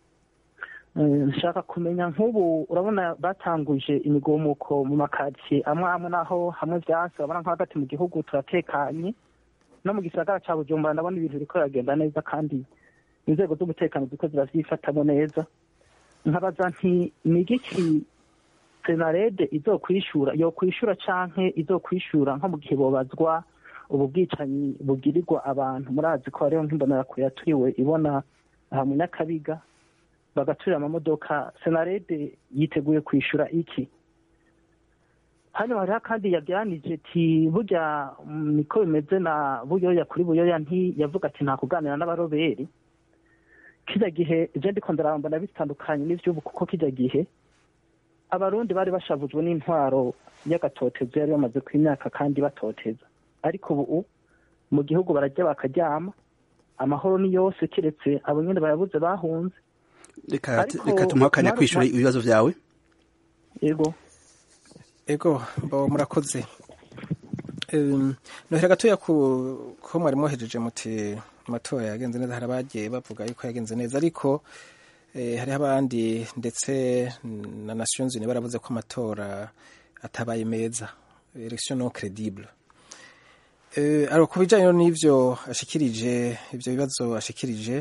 eh, nshaka kumenya nk'ubu urabona batanguje imigumuko mu makaritsiye amwe amwe naho hamwe vyanse urabona nko hagati mu gihugu turatekanye no mu gisagara ca bujumbura ndabona ibintu biriko biragenda neza kandi inzego z'umutekano ziko ziravyifatamo neza nkabaza nti ni igiki senarede izokwishura yokwishura canke izokwishura nko mu gihe bobazwa ubu bwicanyi bugirirwa abantu murazi ko hariho nk'imbonerakure yaturiwe ibona aha mu nyakabiga bagaturira amamodoka senarede yiteguye kwishura iki hano hariho kandi yabyanije ati burya mm, niko bimeze na buyoya kuri buyoya nti yavuga ati nta kuganira n'abaroberi kijya gihe je ndiko ndaramba bitandukanye n'ivy'ubu kuko kijya gihe abarundi bari bashavujwe n'intwaro y'agatotezo yari bamaze ku imyaka kandi batoteza ariko ubu mu gihugu barajya bakaryama amahoro ni yose kiretse abo nyene bayabuze bahunze reka Ariko reka tumuhe akanya mwaru- kwishura mwa- ibibazo vyawe yego ego mbo murakoze Em, nohera gatoya ku ko mwari mwohejeje muti amatora yagenze neza hari abagiye bavuga yuko yagenze neza ariko eh, hariho abandi ndetse na Nations Unies baravuze ko amatora atabaye meza election non credible eh, ariko ku bijanye n'ivyo ashikirije ivyo bibazo ashikirije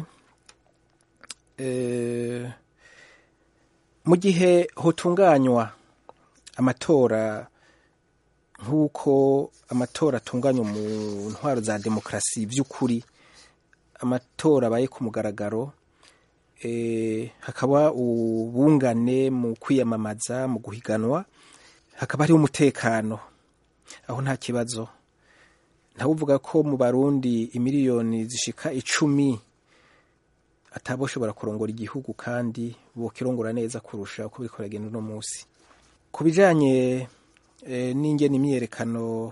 eh, mu gihe hotunganywa amatora nk'uko amatora atunganywa mu ntwaro za demokarasi by'ukuri amatora abaye ku mugaragaro hakaba ubungane mu kwiyamamaza mu guhiganwa hakaba hariho umutekano aho nta kibazo uvuga ko mu barundi imiliyoni zishika icumi ataboshobora kurongora igihugu kandi bokirongora neza kurusha uko biriko biragenda uno munsi ku bijanye n'ingene imyiyerekano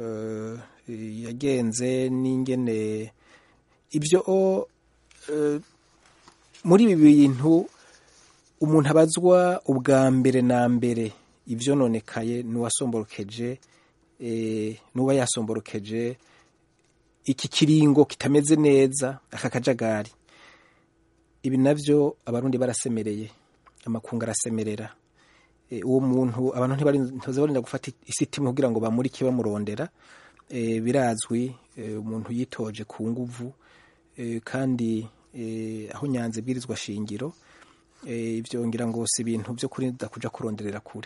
yagenze n'ingene ibyo muri ibi bintu umuntu abazwa ubwa mbere na mbere ibyo nonekaye n'uwasomborokeje n'uba yasomborokeje iki kiringo kitameze neza aka kajagari ibi nabyo abarundi barasemereye amakungu arasemerera uwo muntu abantu ntibarinda gufata isitimu kugira ngo bamurike bamurondera birazwi umuntu yitoje ku nguvu kandi aho nyanza ibwirizwa shingiro ibyo ngira ngo si ibintu byo kurinda kuja kuronderera kure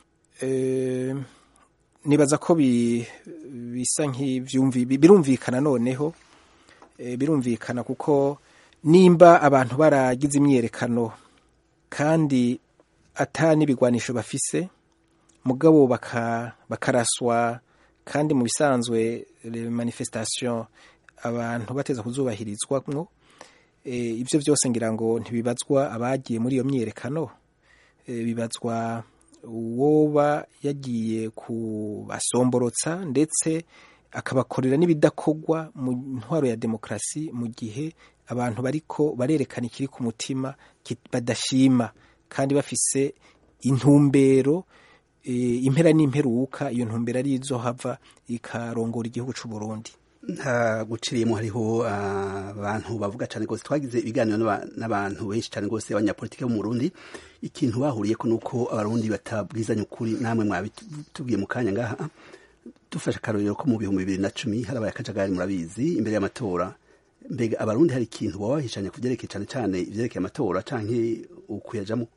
nibaza ko bisa birumvikana noneho birumvikana kuko nimba abantu baragize imyiyerekano kandi ata n'ibigwanisho bafise mugabo bakaraswa kandi mu bisanzwe manifestation abantu bateza kuzubahirizwamwo ibyo byose ngira ngo ntibibazwa abagiye muri iyo myiyerekano bibazwa uwoba yagiye kubasomborotsa ndetse akabakorera n'ibidakorwa mu ntwaro ya demokarasi mu gihe abantu bariko barerekana ikiri ku mutima badashima kandi bafise intumbero impera n'imperuka iyo ntumbero ari izo hava ikarongora igihugu cy'u Burundi nta guciriyemo hariho abantu bavuga cyane rwose twagize ibiganiro n'abantu benshi cyane rwose abanyapolitiki bo mu Burundi ikintu bahuriye ko nuko abarundi batabwizanya ukuri namwe mwabitubwiye mu kanya ngaha dufashe akarorero ko mu bihumbi bibiri na cumi harabaye akajagari murabizi imbere y'amatora mbega abarundi hari ikintu baba bahishanya ku byerekeye cyane cyane ibyerekeye amatora canke ukuyajamo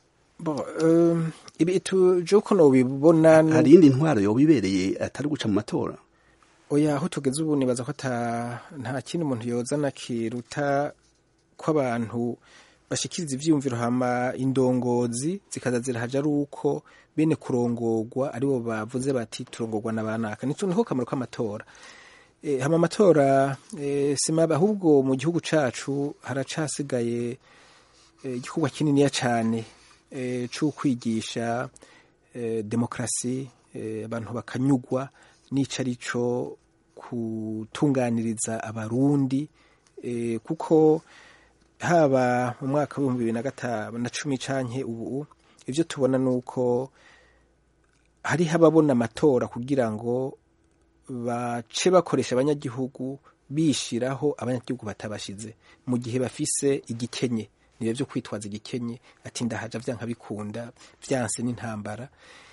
ibi tuje uko nobibona hari iyindi ntwaro yoba ibereye atari guca mu matora oya aho tugeze ubu nibaza ko nta kindi umuntu yozana kiruta ko abantu bashikiriza ivyiyumviro hama indongozi zikaza zirahaja ari uko bene kurongorwa aribo bavuze bati turongorwa na banaka niho kamaro k'amatora e, hama amatora e, simaba ahubwo mu gihugu cacu haracasigaye igikorwa e, kininiya cane e, c'ukwigisha e, demokrasi e, abantu bakanyugwa n'ico arico gutunganiriza abarundi e, kuko haba mu mwaka w'ibihumbi bibiri na gatanu na cumi canke ubu ivyo tubona nuko hariho ababona amatora kugira ngo bace bakoresha abanyagihugu bishiraho abanyagihugu batabashize mu gihe bafise igikenye nibyo byo kwitwaza igikenye ati ndahaja vyanka bikunda vyanse n'intambara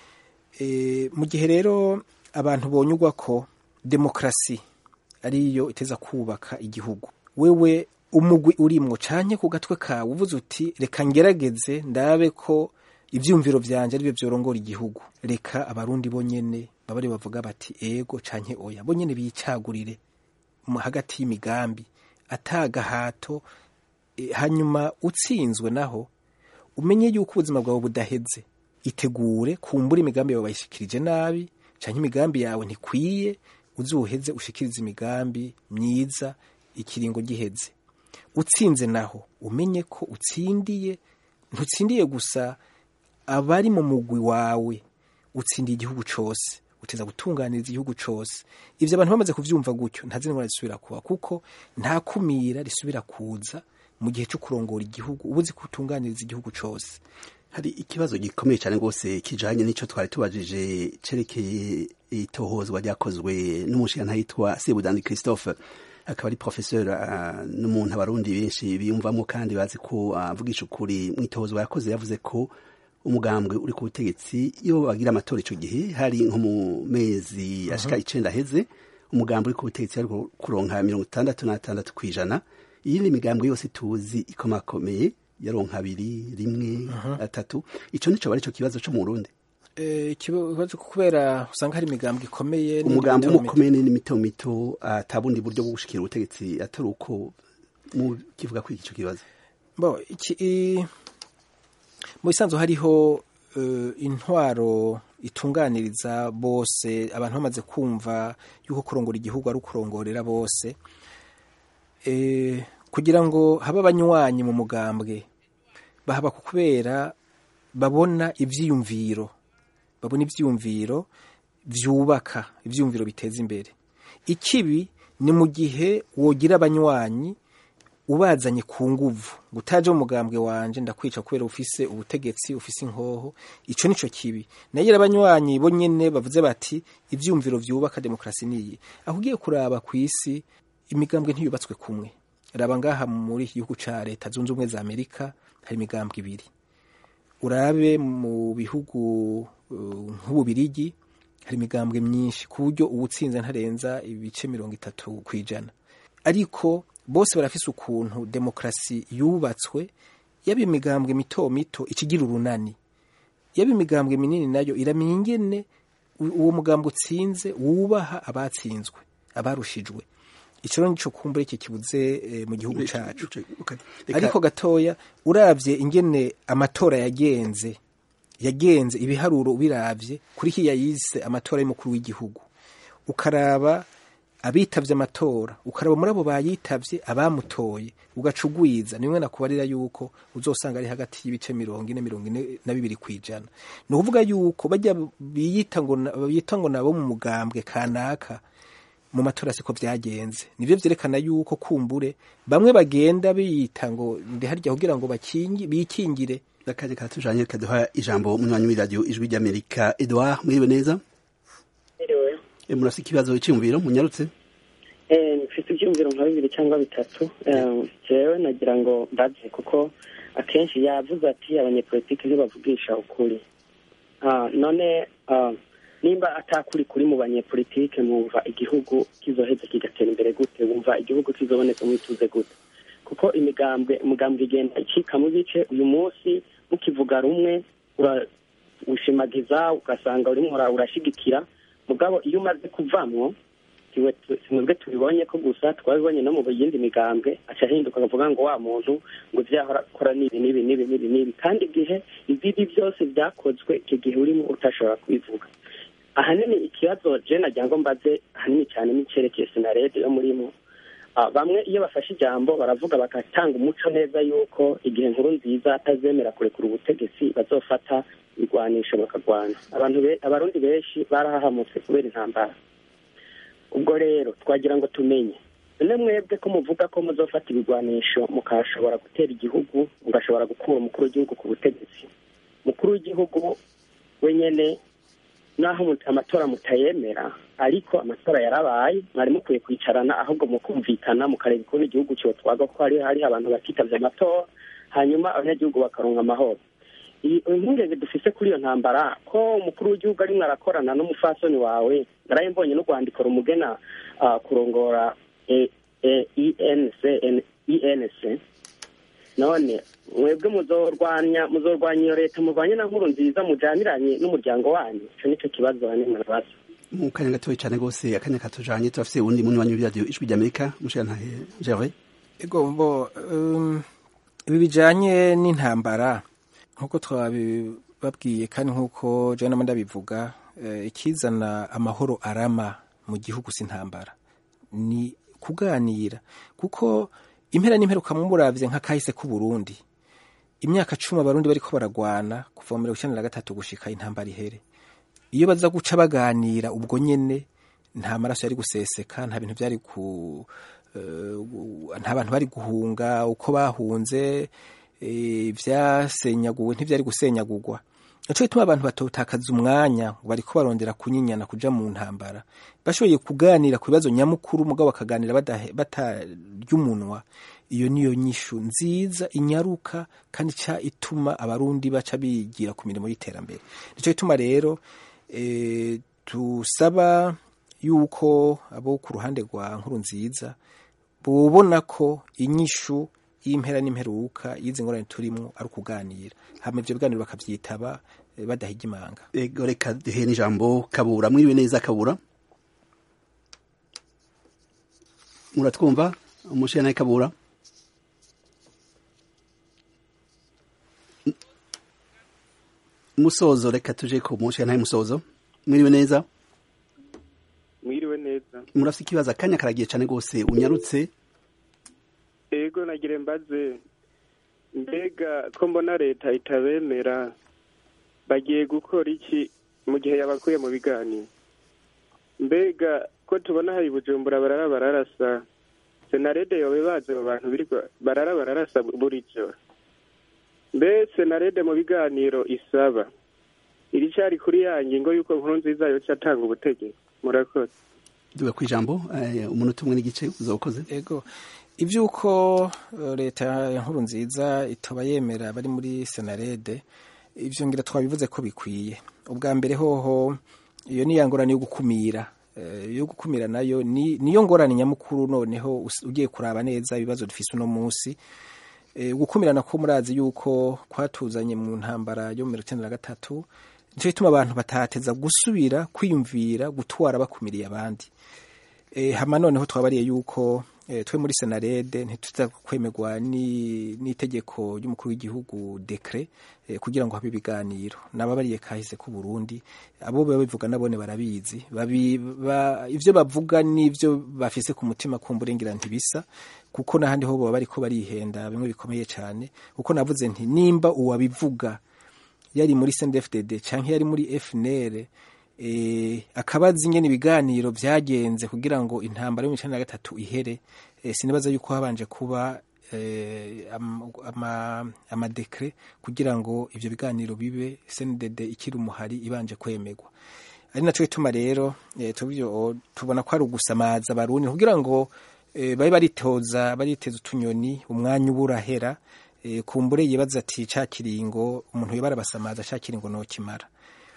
e, mu gihe rero abantu bonyugwa ko demokrasi ariyo iteza kubaka igihugu wewe umugwi urimwo canke ku gatwe kawe uvuze uti reka ngerageze ndabe ko ivyumviro vyanje aribyo vyorongora igihugu reka abarundi bonyene babari bavuga bati ego canke oya bonyene bicagurire hagati y'imigambi atagahato e, hanyuma utsinzwe naho umenye yuko ubuzima bwawe budaheze itegure kumbura imigambi yawe bayishikirije nabi canke imigambi yawe ntikwiye uzuheze ushikirize imigambi myiza ikiringo giheze utsinze naho umenye ko utsindiye ntutsindiye gusa abari mu mugwi wawe utsindiye igihugu cose uteza gutunganiriza igihugu cose ivyo abantu bamaze kuvyumva gutyo nta zina risubira kuba kuko nta kumira risubira kuza mu gihe cyo kurongora igihugu ubuzi kutunganiriza igihugu cose hari ikibazo gikomeye cyane rwose kijanye n'ico twari tubajije cerekeye itohozwa ryakozwe n'umushinga yitwa Sebudandi Christophe akaba ari professeur uh, n'umuntu abarundi benshi biyumvamo kandi bazi ko avugisha uh, ukuri mwitohozwa yakoze yavuze ko umugambwe uri ku butegetsi iyo bagira amatora ico gihe hari nko mu mezi ashika icenda heze umugambwe uri ku butegetsi ari kuronka mirongo itandatu n'atandatu kw'ijana iyindi migambwe yose tuzi ikomakomeye yaronka abiri rimwe atatu ico nico bari ico kibazo co mu Burundi Eh, ikibazo kubera usanga hari imigambwe ikomeye umugambi n'imito- umukomeye ni mito mito atabundi buryo bwo gushikira ubutegetsi atari uko mu kivuga kuri icyo kibazo bo iki i- mu bisanzwe hariho eh, intwaro itunganiriza bose abantu bamaze kumva yuko kurongora igihugu ari ukurongorera bose Eh, kugira ngo habe abanywanyi mu mugambwe bahaba ku kubera babona ivyiyumviro babona ivyiyumviro vyubaka ivyiyumviro biteza imbere ikibi ni mu gihe wogira abanywanyi ubazanye ku nguvu ngo utaje mu mugambwe wanje ndakwica kubera ufise ubutegetsi ufise inkoho ico nico kibi nayo abanywanyi bo nyene bavuze bati ivyumviro vyubaka demokrasi niyi aho ugiye kuraba ku isi imigambwe ntiyubatswe kumwe raba ngaha muri iki gihugu ca leta zunze ubumwe za amerika hari imigambwe ibiri urabe mu bihugu uh, nk'ububirigi hari imigambwe myinshi ku buryo uwutsinze ntarenza ibice mirongo itatu ku ijana ariko bose barafise ukuntu demokrasi yubatswe yaba imigambwe mito mito ikigira urunani yaba imigambwe minini nayo iramenya ingene u- uwo mugambwe utsinze wubaha abatsinzwe abarushijwe ico rero nico kumbura iki kibuze eh, mu gihugu cacu Okay. Reka- ariko gatoya uravye ingene amatora yagenze yagenze ibiharuro ubiravye kuri hiya yise amatora y'umukuru w'igihugu ukaraba abitavye amatora ukaraba muri abo bayitavye abamutoye ugacugwiza nimwe nakubarira yuko uzosanga ari hagati y'ibice mirongo ine mirongo ine na bibiri kwijana ni ukuvuga yuko bajya biyita ngo na- biyita ngo nabo mu mugambwe kanaka mu matora siko vyagenze nivyo vyerekana yuko kumbure bamwe bagenda biyita ngo ndi harya kugira ngo bakingi bikingire akaje katujanye kaduha ijambo munywanyi w'iradiyo ijwi ry'amerika edouard mwiriwe neza Iriwe. e, murafise ikibazo cyiyumviro munyarutse Eh, mfite ibyumviro nka bibiri cyangwa bitatu Eh, jewe nagira ngo mbaze kuko akenshi yavuze ati abanyepolitiki ntibavugisha ukuri Ah, none ah, nimba atakuri kuri mu banyepolitike mwumva igihugu kizoheza kigatera imbere gute wumva igihugu kizoboneka mwituze gute kuko imigambwe umugambwe igenda icika mu bice uyu munsi mukivuga rumwe ura- ushimagiza ugasanga urimo ura- urashigikira mugabo iyo umaze kuvamwo siwe mwebwe tubibonye ko gusa twabibonye no mu yindi migambwe aca ahinduka akavuga ngo wa muntu ngo ibyo yahora akora n'ibi n'ibi n'ibi n'ibi n'ibi kandi igihe ibibi byose byakozwe icyo gihe urimo utashobora kubivuga ahanini ikibazo je nagira ngo mbaze ahanini cyane n'icyerekeye sinarede yo murimo Ah, bamwe iyo bafashe ijambo baravuga bagatanga umuco neza yuko igihe nkuru nziza atazemera kurekura ubutegetsi bazofata ibigwanisho bakarwana abantu be- abarundi benshi barahahamutse kubera intambara ubwo rero twagira ngo tumenye none mwebwe ko muvuga ko muzofata ibigwanisho mukashobora gutera igihugu mugashobora gukura umukuru w'igihugu ku butegetsi umukuru w'igihugu wenyene naho mu- amatora mutayemera ariko amatora yarabaye mwari mukwiye kwicarana ahubwo mukumvikana mukareba ukuntu igihugu cyotwaga ko hari hari abantu batitavye amatora hanyuma abanyagihugu bakaronka amahoro iyi impungenge dufise kuri iyo ntambara ko umukuru w'igihugu arimwo arakorana n'umufasoni wawe naraye mbonye n'urwandiko rumugena ah, kurongora eh, eh, ENC ENC none mwebwe muzorwanya muzorwanya iyo leta murwanye na nkuru nziza mujaniranye n'umuryango wanyu ico nico kibazo bane murabaza mu kanya gatoya cyane rwose akanya katujanye turafise uwundi munywanyi w'iradiyo ijwi ry'amerika mushirantahe gervais ego mbo um, ibi bijanye n'intambara nk'uko twabibabwiye kandi nk'uko jewe nama ndabivuga eh, ikizana amahoro arama mu gihugu si intambara ni kuganira kuko impera n'imperuka muravye nka kahise k'u Burundi imyaka cumi abarundi bariko baragwana kuva mu mirongo icenda na gatatu gushika intambara ihere iyo baza guca baganira ubwo nyene nta maraso yari guseseka nta bintu byari ku eh, nta bantu bari guhunga uko bahunze eh, vyasenyaguwe ntivyari gusenyagurwa nico gituma abantu batotakaza umwanya ngo bariko barondera kunyinyana kuja mu ntambara bashoboye kuganira ku bibazo nyamukuru mugabo bakaganira badahe- batarya umunwa iyo niyo nyishu nziza inyaruka kandi ca ituma abarundi baca bigira ku mirimo y'iterambere nico gituma rero e, tusaba yuko abo ku ruhande rwa nkuru nziza bubona ko inyishu y'impera n'imperuka y'izi ngorane turimo ari ukuganira hama ivyo biganiro bakavyitaba eh, badahiga imanga ego reka duhe n'ijambo kabura mwiriwe neza kabura muratwumva umushiya nawe kabura M- musozo reka tuje ku mushiya nawe musozo mwiriwe neza mwiriwe neza murafite ikibazo akanya karagiye cyane rwose unyarutse ego nagire mbaze mbega ko mbona leta itabemera bagiye gukora iki mu gihe yabakuye mu biganiro mbega ko tubona hari bujumbura barara bararasa senarede yobe bazi abo bantu birirwa barara bararasa buri joro mbe senarede mu biganiro isaba iri cyari kuri ya ngingo y'uko nkuru nziza yoca atanga ubutegetsi murakoze duga ku ijambo eh, umunota umwe n'igice uzawukoze ego iby'uko eh, leta ya nkuru nziza itaba yemera bari muri senarede ivyo ngira twabivuze ko bikwiye ubwa mbere hoho iyo ni ya ngorane yo gukumira Eh, yo gukumira nayo ni niyo ngorane nyamukuru noneho us- ugiye kuraba neza ibibazo dufise uno munsi Eh, gukumirana ko murazi yuko kwatuzanye mu ntambara yo mu mirongo icyenda na gatatu nico gituma abantu batateza gusubira kwiyumvira gutwara bakumiriye abandi e, hama noneho twabariye yuko e, twe muri senarede ntituza kwemerwa ni- n'itegeko ry'umukuru w'igihugu dekre e, kugira ngo habe ibiganiro nababariye kahise ku Burundi abo baba bivuga nabone barabizi babi, ba, ivyo bavuga n'ivyo bafise ku mutima kumburengira ntibisa kuko n'ahandi ho baba bariko barihenda bimwe bikomeye cyane kuko navuze nti nimba uwabivuga yari muri CNDD-FDD canke yari muri FNL eh, akaba azi ingene ibiganiro vyagenze kugira ngo intambara yo mu icenda na gatatu ihere eh, sinibaza yuko habanje kuba eh, am- ama- amadekre kugira ngo ivyo biganiro bibe CNDD ikiri umuhari ibanje kwemerwa ari naco gituma rero eh, tubyo tubona ko ari ugusamaza abarundi kugira ngo eh, babe baritoza bariteza utunyoni umwanya uba urahera eh, kumbure yibaza ati ca kiringo umuntu yoba arabasamaza ca kiringo nokimara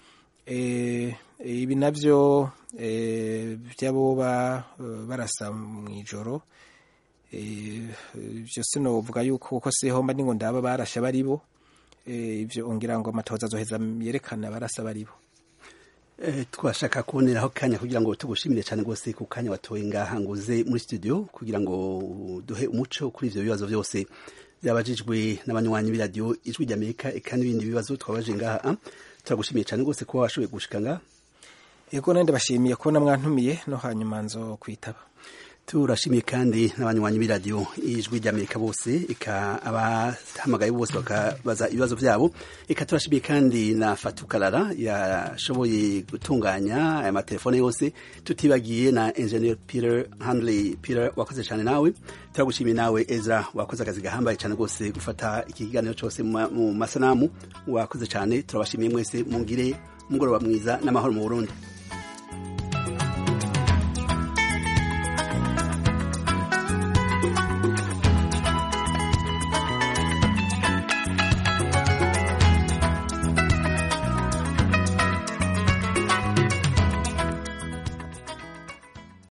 eh, ibi navyo eh, vy'aboba eh, barasa mw'ijoro eh, ivyo sinovuga yuko kuko siho mba ningo ndaba barasha baribo eh, ivyo ongira ngo amatoza azoheza yerekana barasa baribo Eh, twashaka kuboneraho kanya kugira ngo tugushimire cyane rwose ku kanya watoye ngaha ngo uze muri studio kugira ngo duhe umuco kuri ivyo bibazo byose byabajijwe n'abanywanyi b'iradiyo ijwi ry'amerika eka n'ibindi bibazo twabaje ngaha ah. turagushimiye cyane rwose kuba washoboye gushika ngaha yego nande bashimiye kubona mwantumiye no hanyuma nzo kwitaba turashimiye kandi n'abanywanyi b'iradiyo ijwi ry'amerika bose eka abahamagaye bose bakabaza ibibazo byabo eka turashimiye kandi na fatukarara yashoboye gutunganya aya matelefone yose tutibagiye na engineer peter handley peter wakoze cyane nawe turagushimiye nawe ezra wakoze akazi gahambaye cyane rwose gufata iki kiganiro cyose mu ma- mu masanamu wakoze cyane turabashimiye mwese mungire umugoroba mwiza n'amahoro mu burundi